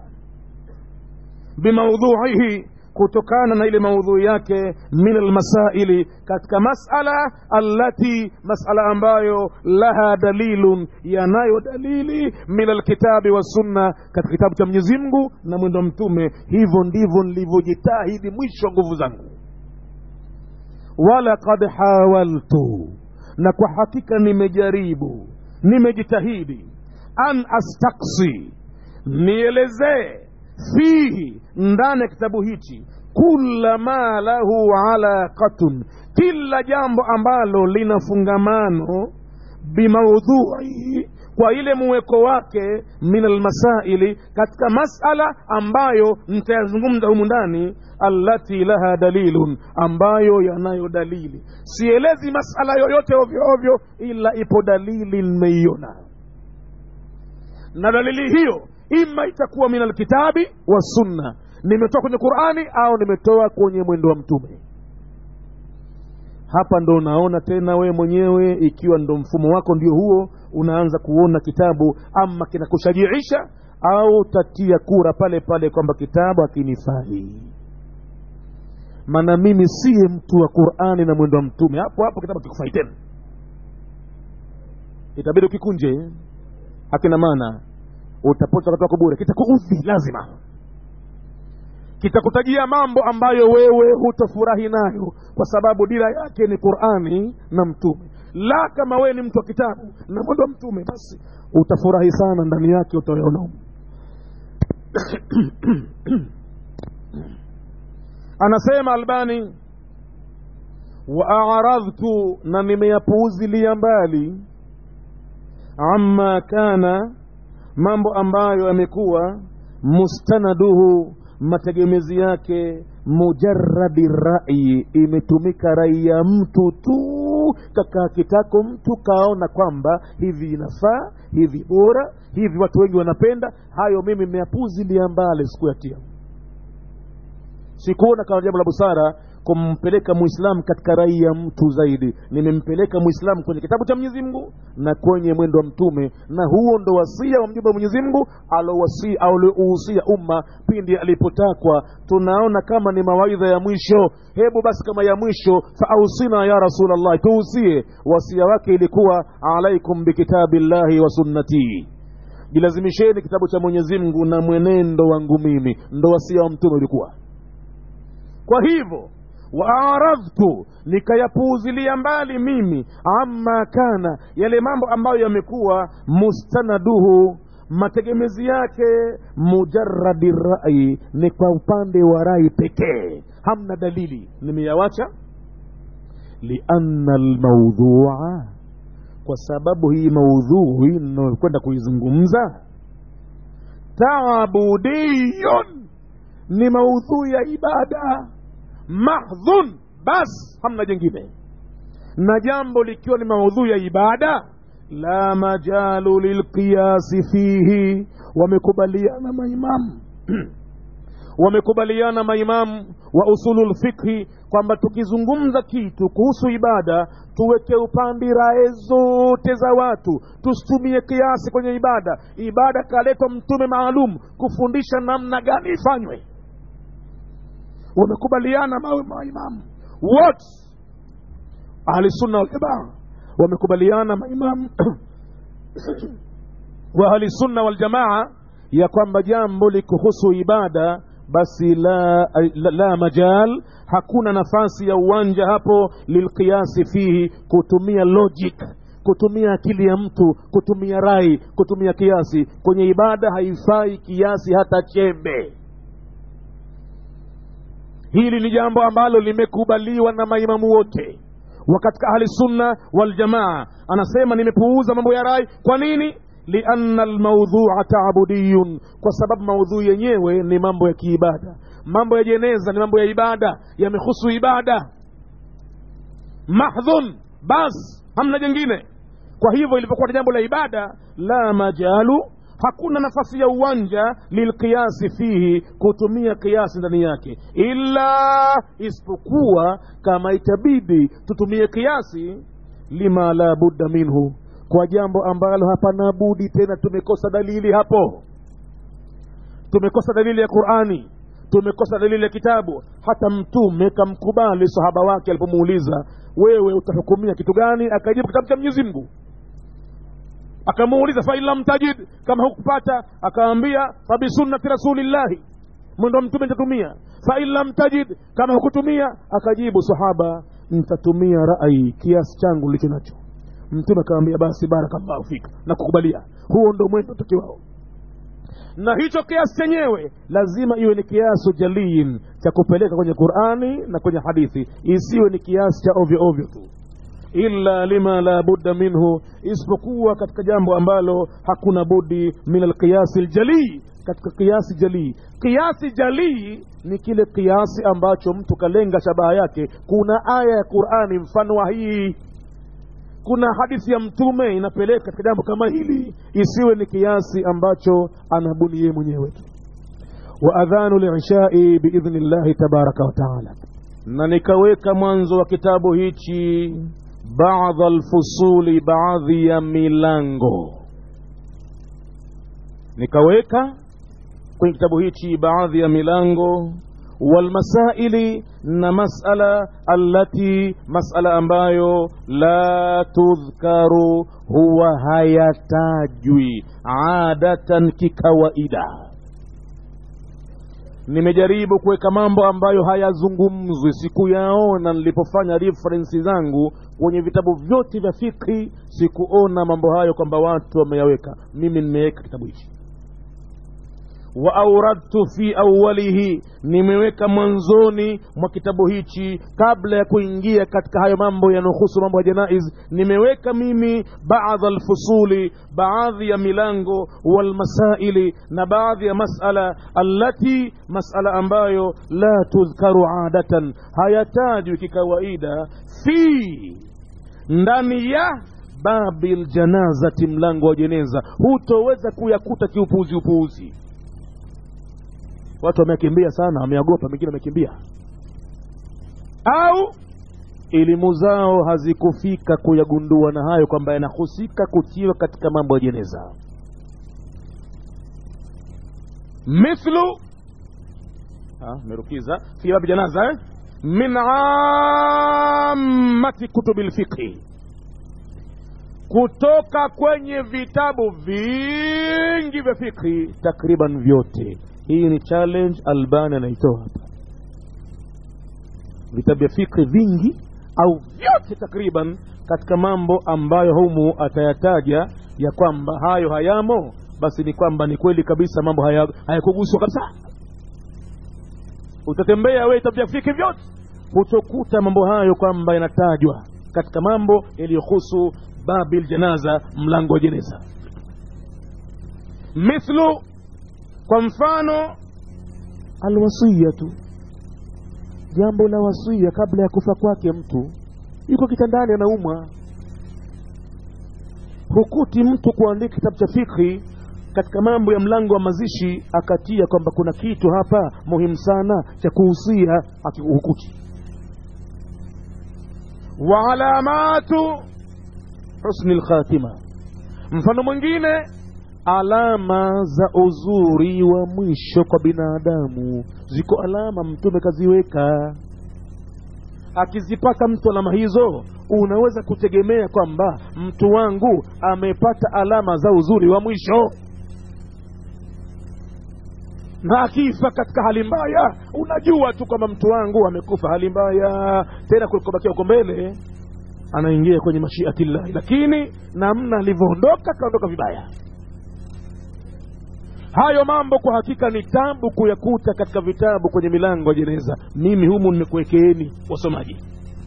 bimaudhuihi kutokana na ile maudhui yake min almasaili katika masala allati masala ambayo laha dalilun yanayo dalili min alkitabi wassunna katika kitabu cha mwenyezi mungu na mwendo mtume hivyo ndivyo nilivyojitahidi mwisho wa nguvu zangu walaqad hawaltu na kwa hakika nimejaribu nimejitahidi an astaksi nielezee fihi ndani ya kitabu hichi kula ma lahu alaqatun kila jambo ambalo lina fungamano bimaudhuihi kwa ile muweko wake min almasaili katika masala ambayo nitayazungumza humu ndani allati laha dalilun ambayo yanayo dalili sielezi masala yoyote ovyo ovyo ila ipo dalili nimeiona na dalili hiyo ima itakuwa min alkitabi wa sunna nimetoa kwenye qurani au nimetoa kwenye mwendo wa mtume hapa ndo unaona tena wewe mwenyewe ikiwa ndo mfumo wako ndio huo unaanza kuona kitabu ama kinakushajiisha au tatia kura pale pale kwamba kitabu hakinifai maana mimi siye mtu wa qurani na mwendo wa mtume hapo hapo kitabu kikufai tena itabidi ukikunje hakina maana utapota wakati wako bure kitakuudhi lazima kitakutajia mambo ambayo wewe hutofurahi nayo kwa sababu dira yake ni qurani na mtume la kama wewe ni mtu wa kitabu na mwendo wa mtume basi utafurahi sana ndani yake utayaona humo. anasema albani waaradhtu na nimeyapuuzilia mbali amma kana mambo ambayo yamekuwa mustanaduhu mategemezi yake mujaradi rai imetumika rai ya mtu tu kakaa kitako mtu kaona kwamba hivi inafaa hivi bora hivi watu wengi wanapenda hayo mimi meyapuzilia mbali sikuyatia sikuona kama jambo la busara kumpeleka muislamu katika rai ya mtu zaidi nimempeleka muislamu kwenye kitabu cha mwenyezi mungu na kwenye mwendo wa mtume na huo ndo wasia wa mjumbe wa mwenyezi mungu aliouhusia umma pindi alipotakwa tunaona kama ni mawaidha ya mwisho hebu basi kama ya mwisho faausina ya rasulllah tuhusie wasia wake ilikuwa alaikum bikitabillahi wa sunnatii jilazimisheni kitabu cha mwenyezi mungu na mwenendo wangu mimi ndo wasia wa mtume ulikuwa kwa hivyo waaradhtu nikayapuuzilia mbali mimi amma kana yale mambo ambayo yamekuwa mustanaduhu mategemezi yake mujaradi rai ni kwa upande wa rai pekee hamna dalili nimeyawacha lianna lmaudhua kwa sababu hii maudhui inayokwenda kuizungumza taabudiyun ni maudhui ya ibada mahdhun bas hamna jengine na jambo likiwa ni maudhui ya ibada la majalu lilqiyasi fihi wamekubaliana maimamu wamekubaliana maimamu wa usulu lfikhi kwamba tukizungumza kitu kuhusu ibada tuweke upande rae zote za watu tusitumie kiasi kwenye ibada ibada kaletwa mtume maalum kufundisha namna gani ifanywe wamekubaliana mawe maimamu wote ahlisunna waljamaa wamekubaliana maimamu wa ahlisunna waljamaa ya kwamba jambo likuhusu ibada basi la, la, la majal hakuna nafasi ya uwanja hapo lilqiyasi fihi kutumia logic kutumia akili ya mtu kutumia rai kutumia kiasi kwenye ibada haifai kiasi hata chembe hili ni jambo ambalo limekubaliwa na maimamu wote wa katika ahli sunna waljamaa anasema nimepuuza mambo ya rai kwa nini lianna almaudhua taabudiyun kwa sababu maudhui yenyewe ni mambo ya kiibada mambo ya jeneza ni mambo ya ibada yamehusu ibada mahdhun bas hamna jengine kwa hivyo ilipokuwa ni jambo la ibada la majalu hakuna nafasi ya uwanja lilqiyasi fihi kutumia kiasi ndani yake illa isipokuwa kama itabidi tutumie kiasi lima la budda minhu kwa jambo ambalo hapana budi tena tumekosa dalili hapo tumekosa dalili ya qurani tumekosa dalili ya kitabu hata mtume kamkubali sahaba wake alipomuuliza wewe utahukumia kitu gani akajibu kitabu cha mwenyezi mungu akamuuliza fain lam tajid kama hukupata akaambia fabisunnati rasulillahi mwendo mtume nitatumia fain lam tajid kama hukutumia akajibu sahaba nitatumia rai kiasi changu licho nacho mtume akawambia basi barakallahu fika na kukubalia huo ndo mwendo takiwao na hicho kiasi chenyewe lazima iwe ni kiasu jaliin cha kupeleka kwenye qurani na kwenye hadithi isiwe ni kiasi cha ovyo ovyo tu illa lima la budda minhu isipokuwa katika jambo ambalo hakuna budi min alqiyasi ljalii katika kiasi jalii kiasi jalii ni kile kiasi ambacho mtu kalenga shabaha yake kuna aya ya qurani mfano wa hii kuna hadithi ya mtume inapeleka katika jambo kama hili isiwe ni kiasi ambacho anabuni yeye mwenyewe wa adhanu lishai biidhni llahi tabaraka wataala na nikaweka mwanzo wa kitabu hichi baadha lfusuli baadhi ya milango nikaweka kwenye kitabu hichi baadhi ya milango walmasaili na masala allati masala ambayo la tudhkaru huwa hayatajwi adatan kikawaida nimejaribu kuweka mambo ambayo hayazungumzwi sikuyaona nilipofanya referensi zangu kwenye vitabu vyote vya fikhi sikuona mambo hayo kwamba watu wameyaweka mimi nimeweka kitabu hichi wa auradtu fi awalihi nimeweka mwanzoni mwa kitabu hichi kabla ya kuingia katika hayo mambo yanayohusu mambo ya janaiz nimeweka mimi baadha alfusuli baadhi ya milango walmasaili na baadhi ya masala allati masala ambayo la tudhkaru adatan hayatajwi kikawaida fi ndani ya babi ljanazati mlango wa jeneza hutoweza kuyakuta kiupuuzi upuuzi watu wamekimbia sana wameogopa mengine wamekimbia au elimu zao hazikufika kuyagundua na hayo kwamba yanahusika kutiwa katika mambo ya jeneza mithlu merukiza fi babi janaza eh? min amati kutubi lfiqhi kutoka kwenye vitabu vingi vya fikhi takriban vyote hii ni challenge albani anaitoa hapa vitabu vya fikri vingi au vyote takriban katika mambo ambayo humu atayataja ya kwamba hayo hayamo basi ni kwamba ni kweli kabisa mambo hayakuguswa haya kabisa utatembea we vitabu vya fikri vyote hutokuta mambo hayo kwamba yanatajwa katika mambo yaliyohusu babil janaza mlango wa jeneza mithlu kwa mfano alwasiyatu jambo la wasia kabla ya kufa kwake mtu yuko kitandani anaumwa hukuti mtu kuandika kitabu cha fikhi katika mambo ya mlango wa mazishi akatia kwamba kuna kitu hapa muhimu sana cha kuhusia hukuti wa alamatu husni lkhatima mfano mwingine alama za uzuri wa mwisho kwa binadamu ziko alama mtume kaziweka akizipata mtu alama hizo unaweza kutegemea kwamba mtu wangu amepata alama za uzuri wa mwisho na akifa katika hali mbaya unajua tu kwamba mtu wangu amekufa hali mbaya tena kulikobakia huko mbele anaingia kwenye mashiatillahi lakini namna alivyoondoka kaondoka vibaya hayo mambo kwa hakika ni tabu kuyakuta katika vitabu kwenye milango ya jeneza mimi humu nimekuwekeeni wasomaji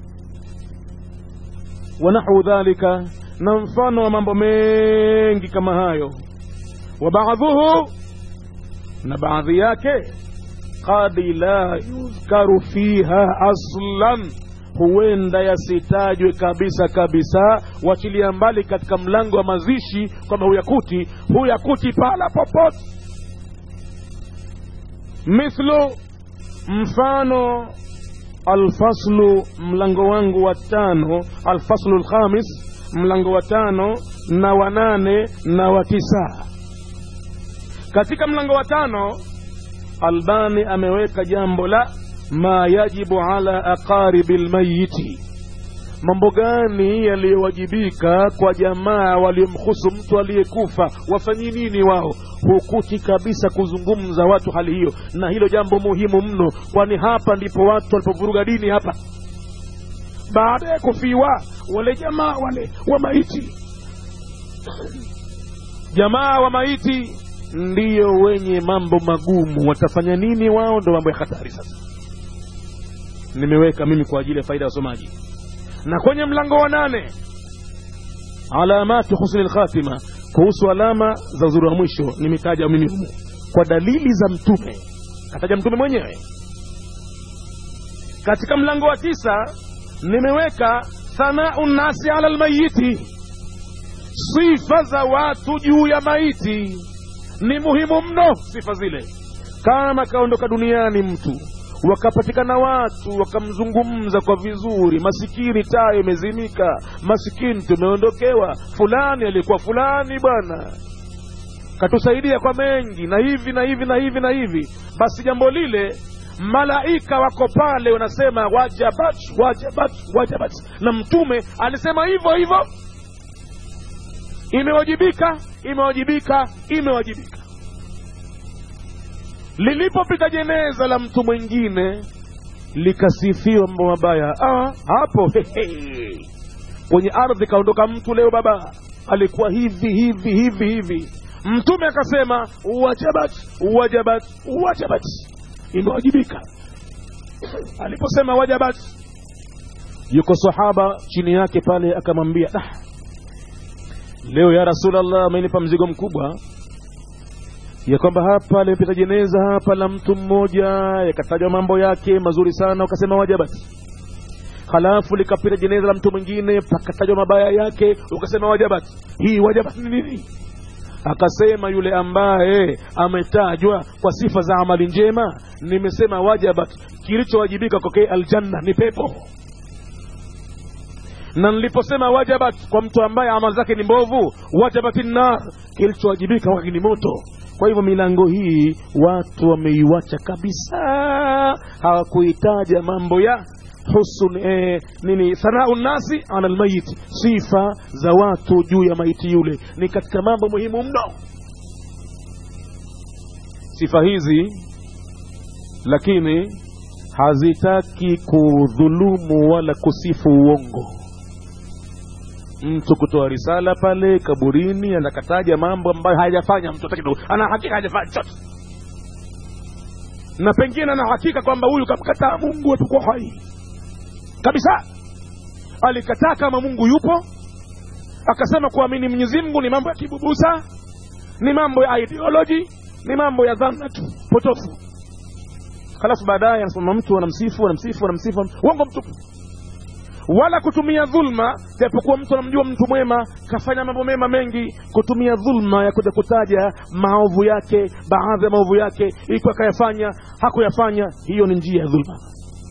wanahu dhalika na mfano wa mambo mengi kama hayo wa baadhuhu na baadhi yake qad la yudhkaru fiha aslan huenda yasitajwe kabisa kabisa wachilia mbali katika mlango wa mazishi kwamba huyakuti huyakuti pala popote mithlu mfano alfaslu mlango wangu wa tano alfaslu lkhamis mlango wa tano na wa nane na wa tisa katika mlango wa tano albani ameweka jambo la ma yajibu ala aqaribi lmayiti mambo gani yaliyowajibika kwa jamaa waliomhusu mtu aliyekufa wafanye nini wao hukuti kabisa kuzungumza watu hali hiyo na hilo jambo muhimu mno kwani hapa ndipo watu walipovuruga dini hapa baada ya kufiwa wale jamaa wale wa maiti jamaa wa maiti ndiyo wenye mambo magumu watafanya nini wao ndo mambo ya hatari sasa nimeweka mimi kwa ajili ya faida ya wasomaji na kwenye mlango wa nane alamatu husni lkhatima kuhusu alama za uzuri wa mwisho nimetaja mimi humu kwa dalili za mtume kataja mtume mwenyewe katika mlango wa tisa nimeweka thanau nnasi ala lmayiti sifa za watu juu ya maiti ni muhimu mno sifa zile kama kaondoka duniani mtu wakapatikana watu wakamzungumza kwa vizuri masikini taa imezimika masikini tumeondokewa fulani alikuwa fulani bwana katusaidia kwa mengi na hivi na hivi na hivi na hivi basi jambo lile malaika wako pale wanasema wajabat wajabat wajabat na mtume alisema hivyo hivyo imewajibika imewajibika imewajibika lilipopita jeneza la mtu mwingine likasifiwa mambo mabaya ah, hapo hehe. kwenye ardhi kaondoka mtu leo baba alikuwa hivi hivi hivi hivi mtume akasema wajabat wajabat wajabat imewajibika aliposema wajabat yuko sahaba chini yake pale akamwambia ah, leo ya rasulllah amenipa mzigo mkubwa ya kwamba hapa limepita jeneza hapa la mtu mmoja yakatajwa mambo yake mazuri sana ukasema wajabat halafu likapita jeneza la mtu mwingine pakatajwa mabaya yake ukasema wajabat hii wajabat ni nini akasema yule ambaye ametajwa kwa sifa za amali njema nimesema wajabat kilichowajibika kwake aljanna ni pepo na niliposema wajabat kwa mtu ambaye amali zake ni mbovu wajabati nar kilichowajibika kwake ni moto kwa hivyo milango hii watu wameiwacha kabisa hawakuitaja mambo ya husun eh, nini thanau nnasi ala lmayit sifa za watu juu ya maiti yule ni katika mambo muhimu mno sifa hizi lakini hazitaki kudhulumu wala kusifu uongo mtu kutoa risala pale kaburini anakataja mambo ambayo hajafanya mtu hata kidogo ana hakika hajafanya chochote na pengine ana hakika kwamba huyu kamkataa mungu atakuwa hai kabisa alikataa kama mungu yupo akasema kuamini mwenyezi mungu ni mambo ya kibubusa ni mambo ya ideology ni mambo ya dhana tu potofu halafu baadaye anasema mtu anamsifu anamsifu anamsifu uongo mtupu wala kutumia dhulma japokuwa mtu anamjua mtu mwema kafanya mambo mema mengi kutumia dhulma ya kuja kutaja maovu yake baadhi ya maovu yake ikiwa akayafanya hakuyafanya hiyo ni njia ya dhulma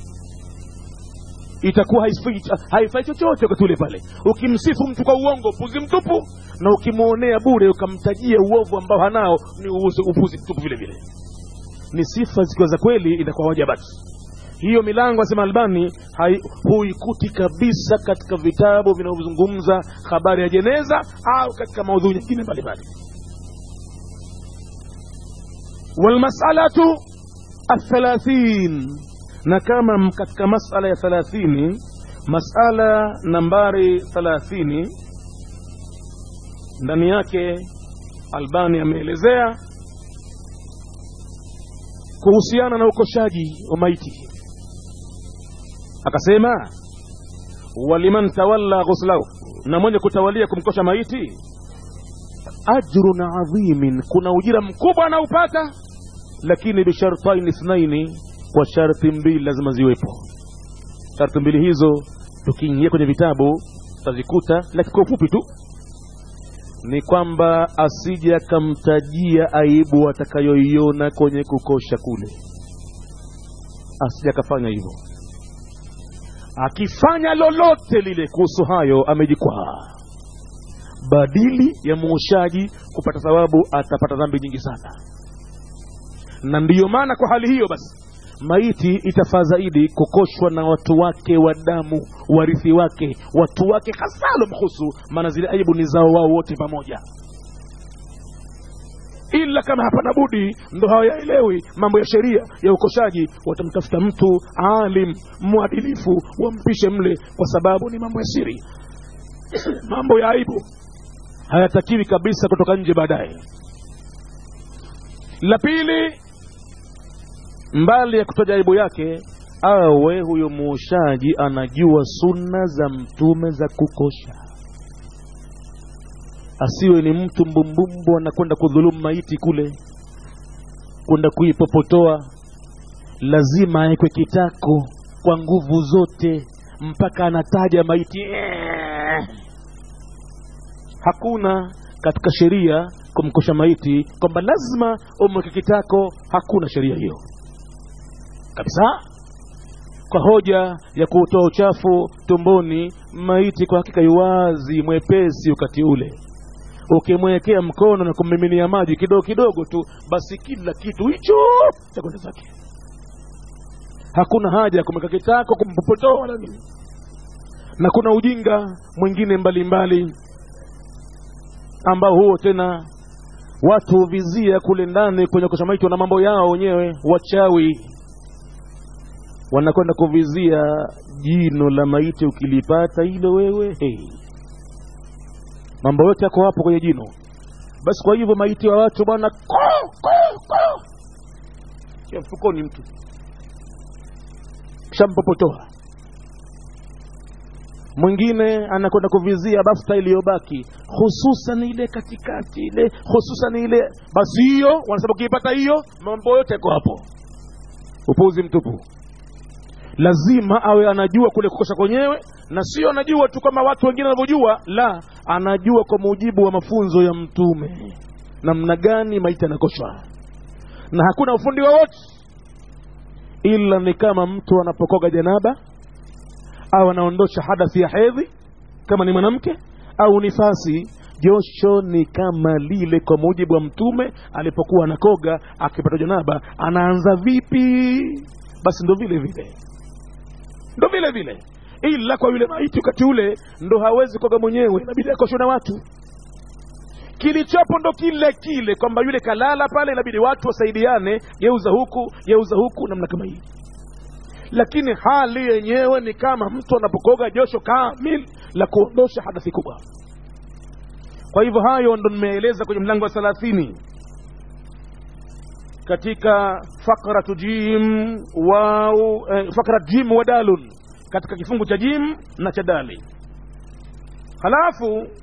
itakuwa haifai haifai chochote wakati ule pale ukimsifu mtu kwa uongo upuzi mtupu na ukimwonea bure ukamtajia uovu ambao hanao ni upuzi, upuzi mtupu vile vile ni sifa zikiwa za kweli inakuwa wajabati hiyo milango asema albani hai- huikuti kabisa katika vitabu vinavyozungumza habari ya jeneza au katika maudhui nyingine mbalimbali walmasalatu athalathin na kama m- katika masala ya thalathini masala nambari thalathini ndani yake albani ameelezea kuhusiana na ukoshaji wa maiti akasema waliman tawalla ghuslahu na mwenye kutawalia kumkosha maiti ajrun adhimin kuna ujira mkubwa anaupata lakini bishartain ithnaini kwa sharti mbili lazima ziwepo sharti mbili hizo tukiingia kwenye vitabu tutazikuta lakini kwa ufupi tu ni kwamba asije akamtajia aibu atakayoiona kwenye kukosha kule asije akafanya hivyo akifanya lolote lile kuhusu hayo amejikwaa badili ya muoshaji kupata thawabu atapata dhambi nyingi sana na ndiyo maana kwa hali hiyo basi maiti itafaa zaidi kukoshwa na watu wake wa damu warithi wake watu wake hasa alomhusu maana zile aibu ni zao wao wote pamoja ila kama hapana budi ndo hawayaelewi mambo ya sheria ya ukoshaji watamtafuta mtu alim mwadilifu wampishe mle kwa sababu ni mambo ya siri mambo ya aibu hayatakiwi kabisa kutoka nje baadaye la pili mbali ya kutaja aibu yake awe huyo muoshaji anajua sunna za mtume za kukosha asiwe ni mtu mbumbumbu anakwenda kudhulumu maiti kule kwenda kuipopotoa lazima awekwe kitako kwa nguvu zote mpaka anataja maiti "Eh." hakuna katika sheria kumkosha maiti kwamba lazima umweke kitako hakuna sheria hiyo kabisa kwa hoja ya kutoa uchafu tumboni maiti kwa hakika iwazi mwepesi wakati ule ukimwekea mkono na kummiminia maji kidogo kidogo tu basi kila kitu hicho chakwenda zake hakuna haja ya kumweka kitako kumpopotoa wala nini na kuna ujinga mwingine mbalimbali ambao huo tena watu huvizia kule ndani kwenye kosha maiti wana mambo yao wenyewe wachawi wanakwenda kuvizia jino la maiti ukilipata hilo wewe hey. mambo yote yako hapo kwenye jino basi kwa hivyo maiti wa watu bwana ko ko ko ya mfukoni mtu shampopotoa mwingine anakwenda kuvizia bafta iliyobaki hususan ile katikati ile hususan ile basi hiyo wanasema ukiipata hiyo mambo yote yako hapo upuzi mtupu lazima awe anajua kule kukosha kwenyewe na sio anajua tu kama watu wengine wanavyojua la anajua kwa mujibu wa mafunzo ya mtume namna gani maiti anakoshwa na hakuna ufundi wowote ila ni kama mtu anapokoga janaba au anaondosha hadathi ya hedhi kama ni mwanamke au nifasi josho ni kama lile kwa mujibu wa mtume alipokuwa anakoga akipata janaba anaanza vipi basi ndo vile vile ndo vile vile ila kwa yule maiti wakati ule ndo hawezi koga mwenyewe inabidi akoshwe na watu kilichopo ndo kile kile kwamba yule kalala pale inabidi watu wasaidiane geuza huku geuza huku namna kama hii lakini hali yenyewe ni kama mtu anapokoga josho kamil la kuondosha hadathi kubwa kwa hivyo hayo ndo nimeeleza kwenye mlango wa thalathini katika fakratu jim wau eh, fakrat jim wa dalun katika kifungu cha jim na cha dali halafu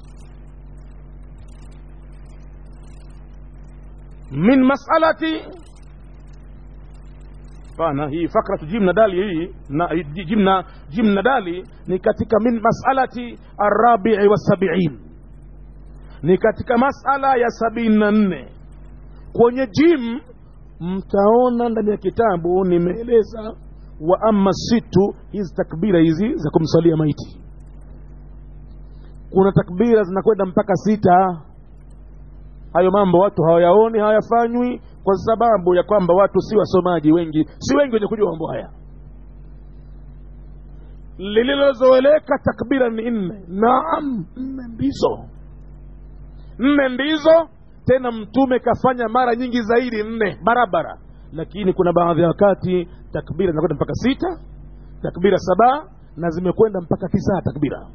min masalati pana hii fakratu jim na dali hii na jim na jim na dali ni katika min masalati arabii wasabiin ni katika masala ya sabini na nne kwenye jim mtaona ndani ya kitabu nimeeleza wa ama situ hizi takbira hizi za kumsalia maiti kuna takbira zinakwenda mpaka sita hayo mambo watu hawayaoni hawayafanywi kwa sababu ya kwamba watu si wasomaji wengi si wengi wenye kujua mambo haya lililozoeleka takbira ni nne naam nne ndizo nne ndizo tena mtume kafanya mara nyingi zaidi nne barabara lakini kuna baadhi ya wakati takbira zinakwenda mpaka sita takbira saba na zimekwenda mpaka tisa takbira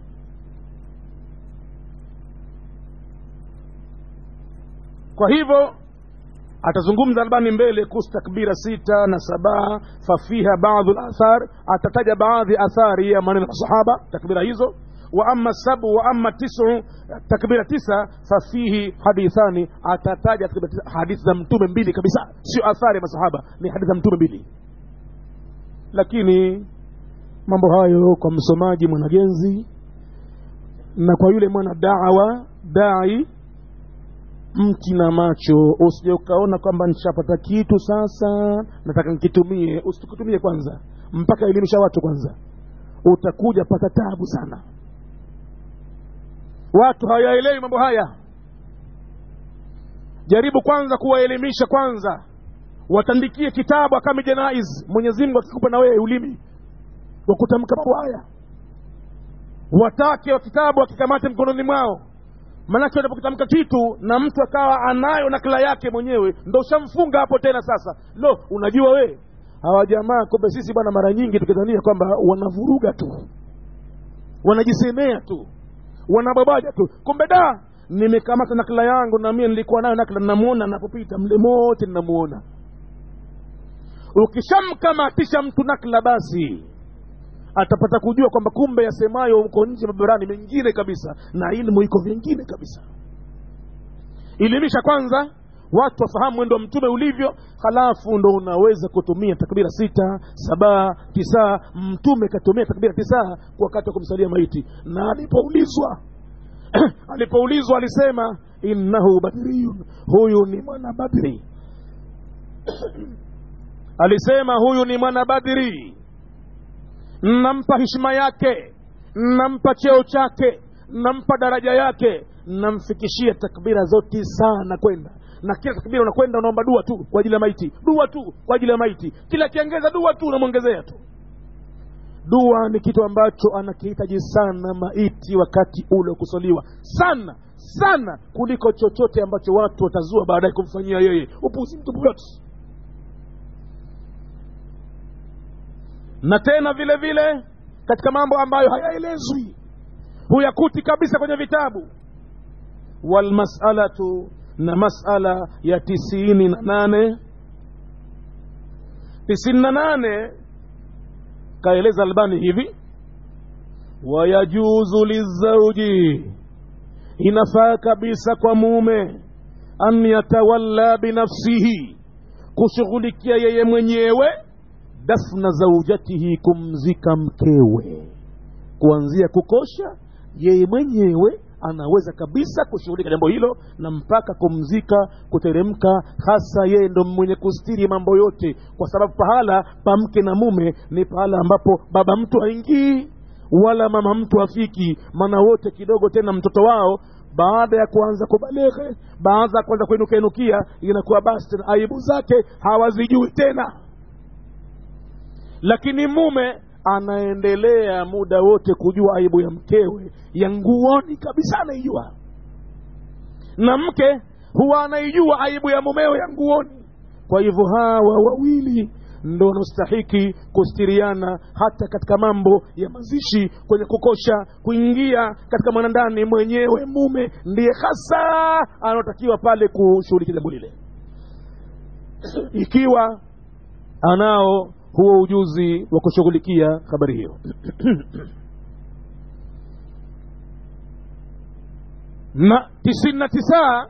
kwa hivyo atazungumza albani mbele kuhusu takbira sita na saba fafiha baadhu lathar atataja baadhi athari ya maneno ya masahaba takbira hizo wa ama sabu wa ama tisu takbira tisa fafihi hadithani atataja hadithi za mtume mbili kabisa sio athari ya masahaba ni hadithi za mtume mbili lakini mambo hayo kwa msomaji mwanagenzi na kwa yule mwana dawa dai mti na macho usije ukaona kwamba nishapata kitu sasa nataka nikitumie usikitumie kwanza mpaka elimisha watu kwanza utakuja pata tabu sana watu hawayaelewi mambo haya jaribu kwanza kuwaelimisha kwanza watandikie kitabu akami janaiz mwenyezi mungu akikupa na wewe ulimi wa kutamka mambo haya watake wa kitabu akikamate mkononi mwao manake unapokitamka kitu na mtu akawa anayo nakala yake mwenyewe ndo ushamfunga hapo tena sasa lo unajua we hawa jamaa kumbe sisi bwana mara nyingi tukidhania kwamba wanavuruga tu wanajisemea tu wanababaja tu kumbe da nimekamata nakala yangu na mie nilikuwa nayo nakala namuona napopita mle mote ninamuona ukishamkamatisha mtu nakla basi atapata kujua kwamba kumbe yasemayo huko nje mabarani mengine kabisa na ilmu iko vingine kabisa elimisha kwanza watu wafahamu mwendo wa mtume ulivyo halafu ndo unaweza kutumia takbira sita saba tisa mtume katumia takbira tisa kwa wakati wa kumsalia maiti na alipoulizwa alipoulizwa alisema innahu badriyun huyu ni mwana badri alisema huyu ni mwana badri nampa heshima yake nampa cheo chake nampa daraja yake namfikishia takbira zote sana kwenda na kila takbira unakwenda unaomba dua tu kwa ajili ya maiti dua tu kwa ajili ya maiti kila akiongeza dua tu unamwongezea tu dua ni kitu ambacho anakihitaji sana maiti wakati ule kusoliwa sana sana kuliko chochote ambacho watu watazua baadaye kumfanyia yeye upuzi mtupu yote na tena vile vile katika mambo ambayo hayaelezwi huyakuti kabisa kwenye vitabu walmasalatu na masala ya tisini na nane tisini na nane kaeleza albani hivi wayajuzu lizauji inafaa kabisa kwa mume an yatawalla binafsihi kushughulikia yeye mwenyewe dafna zaujatihi kumzika mkewe kuanzia kukosha yeye mwenyewe anaweza kabisa kushughulika jambo hilo na mpaka kumzika kuteremka hasa yeye ndo mwenye kustiri mambo yote kwa sababu pahala pa mke na mume ni pahala ambapo baba mtu haingii wala mama mtu afiki maana wote kidogo tena mtoto wao baada ya kuanza kubaleghe baada ya kuanza kuinuka inukia inakuwa basi tena aibu zake hawazijui tena lakini mume anaendelea muda wote kujua aibu ya mkewe ya nguoni kabisa anaijua na mke huwa anaijua aibu ya mumewe ya nguoni kwa hivyo hawa wawili ndo wanaostahiki kustiriana hata katika mambo ya mazishi kwenye kukosha kuingia katika mwanandani mwenyewe mume ndiye hasa anaotakiwa pale kushughulikia jambo lile ikiwa anao huo ujuzi wa kushughulikia habari hiyo na tisini na tisa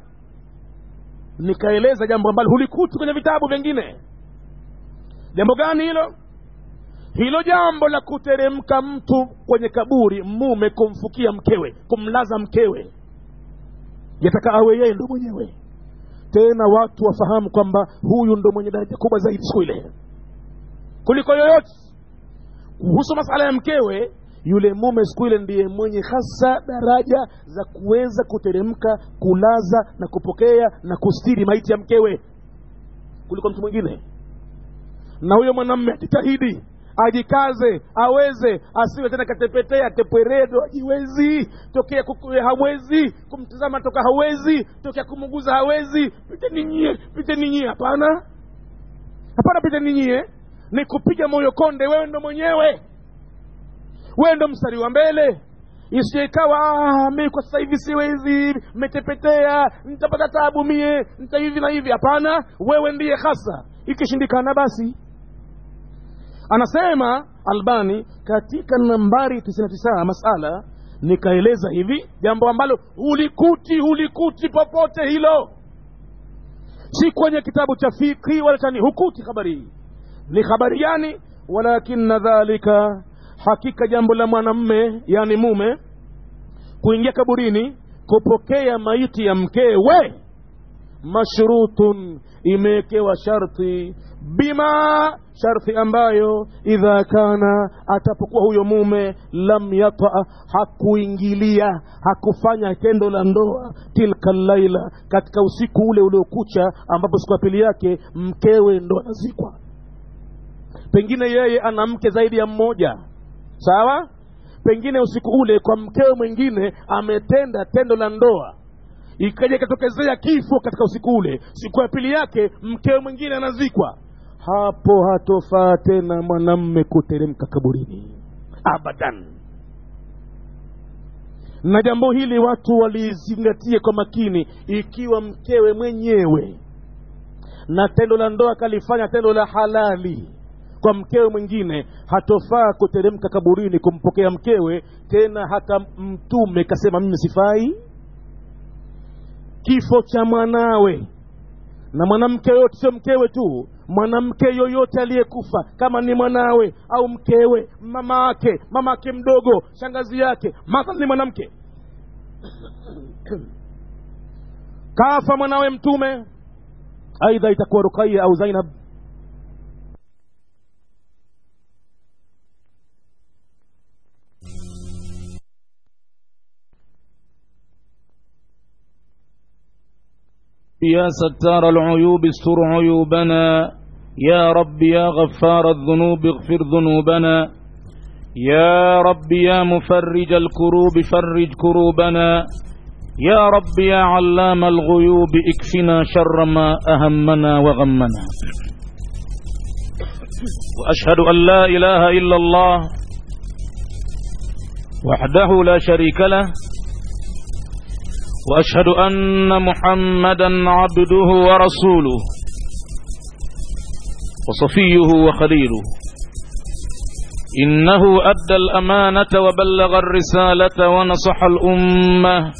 nikaeleza jambo ambalo hulikuti kwenye vitabu vingine jambo gani hilo hilo jambo la kuteremka mtu kwenye kaburi mume kumfukia mkewe kumlaza mkewe yataka awe yeye ndo mwenyewe tena watu wafahamu kwamba huyu ndo mwenye daraja kubwa zaidi siku ile kuliko yoyote kuhusu masala ya mkewe yule mume siku ile ndiye mwenye hasa daraja za kuweza kuteremka kulaza na kupokea na kustiri maiti ya mkewe kuliko mtu mwingine na huyo mwanamme ajitahidi ajikaze aweze asiwe tena katepetea tepweredo ajiwezi tokea kukuwe hawezi kumtazama toka hawezi tokea kumuguza hawezi pite ninyie pite ninyie hapana hapana pite ninyie ni kupiga moyo konde wewe ndo mwenyewe wewe ndo mstari wa mbele isije ikawa ah, mi kwa sasa hivi siwezi metepetea nitapata tabu mie nita hivi na hivi hapana wewe ndiye hasa ikishindikana basi anasema albani katika nambari 99 masala nikaeleza hivi jambo ambalo hulikuti hulikuti popote hilo si kwenye kitabu cha fikhi wala chani hukuti habari hii ni habari gani walakina dhalika hakika jambo la mwanamme yani mume kuingia kaburini kupokea maiti ya mkewe mashrutun imewekewa sharti bima sharti ambayo idha kana atapokuwa huyo mume lam yata hakuingilia hakufanya tendo la ndoa tilka laila katika usiku ule uliokucha ambapo siku ya pili yake mkewe ndo anazikwa pengine yeye ana mke zaidi ya mmoja sawa pengine usiku ule kwa mkewe mwingine ametenda tendo la ndoa ikaja ikatokezea kifo katika usiku ule siku ya pili yake mkewe mwingine anazikwa hapo hatofaa tena mwanamme kuteremka kaburini abadan na jambo hili watu walizingatie kwa makini ikiwa mkewe mwenyewe na tendo la ndoa kalifanya tendo la halali kwa mkewe mwingine hatofaa kuteremka kaburini kumpokea mkewe tena hata mtume kasema mimi sifai kifo cha mwanawe na mwanamke yoyote sio mkewe tu mwanamke yoyote aliyekufa kama ni mwanawe au mkewe mama ake mama ake mdogo shangazi yake mathala ni mwanamke kafa mwanawe mtume aidha itakuwa rukaya au zainab يا ستار العيوب استر عيوبنا يا رب يا غفار الذنوب اغفر ذنوبنا يا رب يا مفرج الكروب فرج كروبنا يا رب يا علام الغيوب اكفنا شر ما أهمنا وغمنا وأشهد أن لا إله إلا الله وحده لا شريك له وأشهد أن محمدا عبده ورسوله وصفيه وخليله إنه أدى الأمانة وبلغ الرسالة ونصح الأمة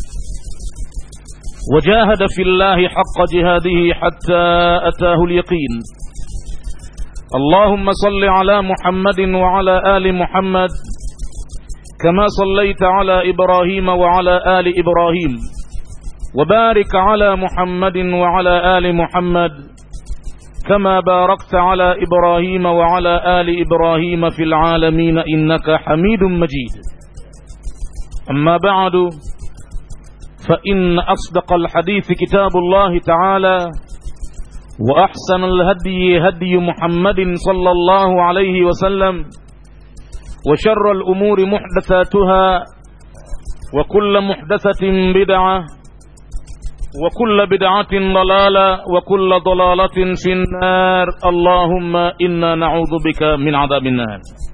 وجاهد في الله حق جهاده حتى أتاه اليقين اللهم صل على محمد وعلى آل محمد كما صليت على إبراهيم وعلى آل إبراهيم وبارك على محمد وعلى آل محمد كما باركت على إبراهيم وعلى آل إبراهيم في العالمين إنك حميد مجيد أما بعد فإن أصدق الحديث كتاب الله تعالى وأحسن الهدي هدي محمد صلى الله عليه وسلم وشر الأمور محدثاتها وكل محدثة بدعة وكل بدعة ضلالة وكل ضلالة في النار اللهم إنا نعوذ بك من عذاب النار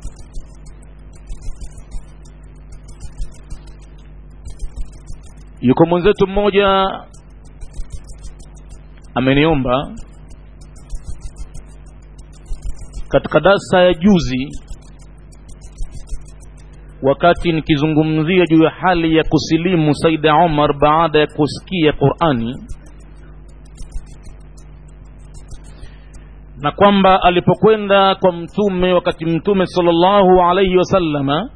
yuko mwenzetu mmoja ameniomba katika darsa ya juzi wakati nikizungumzia juu ya hali ya kusilimu Saida Omar baada ya kusikia Qur'ani na kwamba alipokwenda kwa mtume wakati mtume sallallahu alayhi wasallama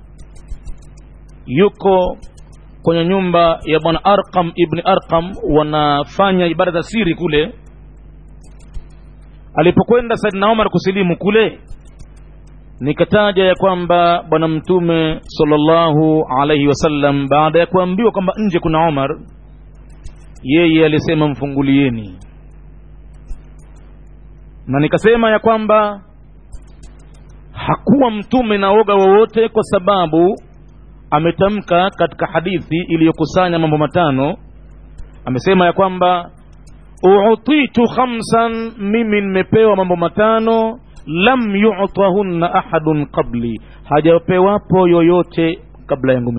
yuko kwenye nyumba ya bwana Arqam ibn Arqam wanafanya ibada za siri kule alipokwenda Saidina Omar kusilimu kule nikataja ya kwamba bwana mtume sallallahu alaihi wasallam baada ya kuambiwa kwamba nje kuna Omar yeye alisema mfungulieni na nikasema ya kwamba hakuwa mtume na woga wowote kwa sababu ametamka katika hadithi iliyokusanya mambo matano amesema ya kwamba utitu khamsan mimi nimepewa mambo matano lam yu'tahunna ahadun qabli hajapewapo yoyote kabla yangu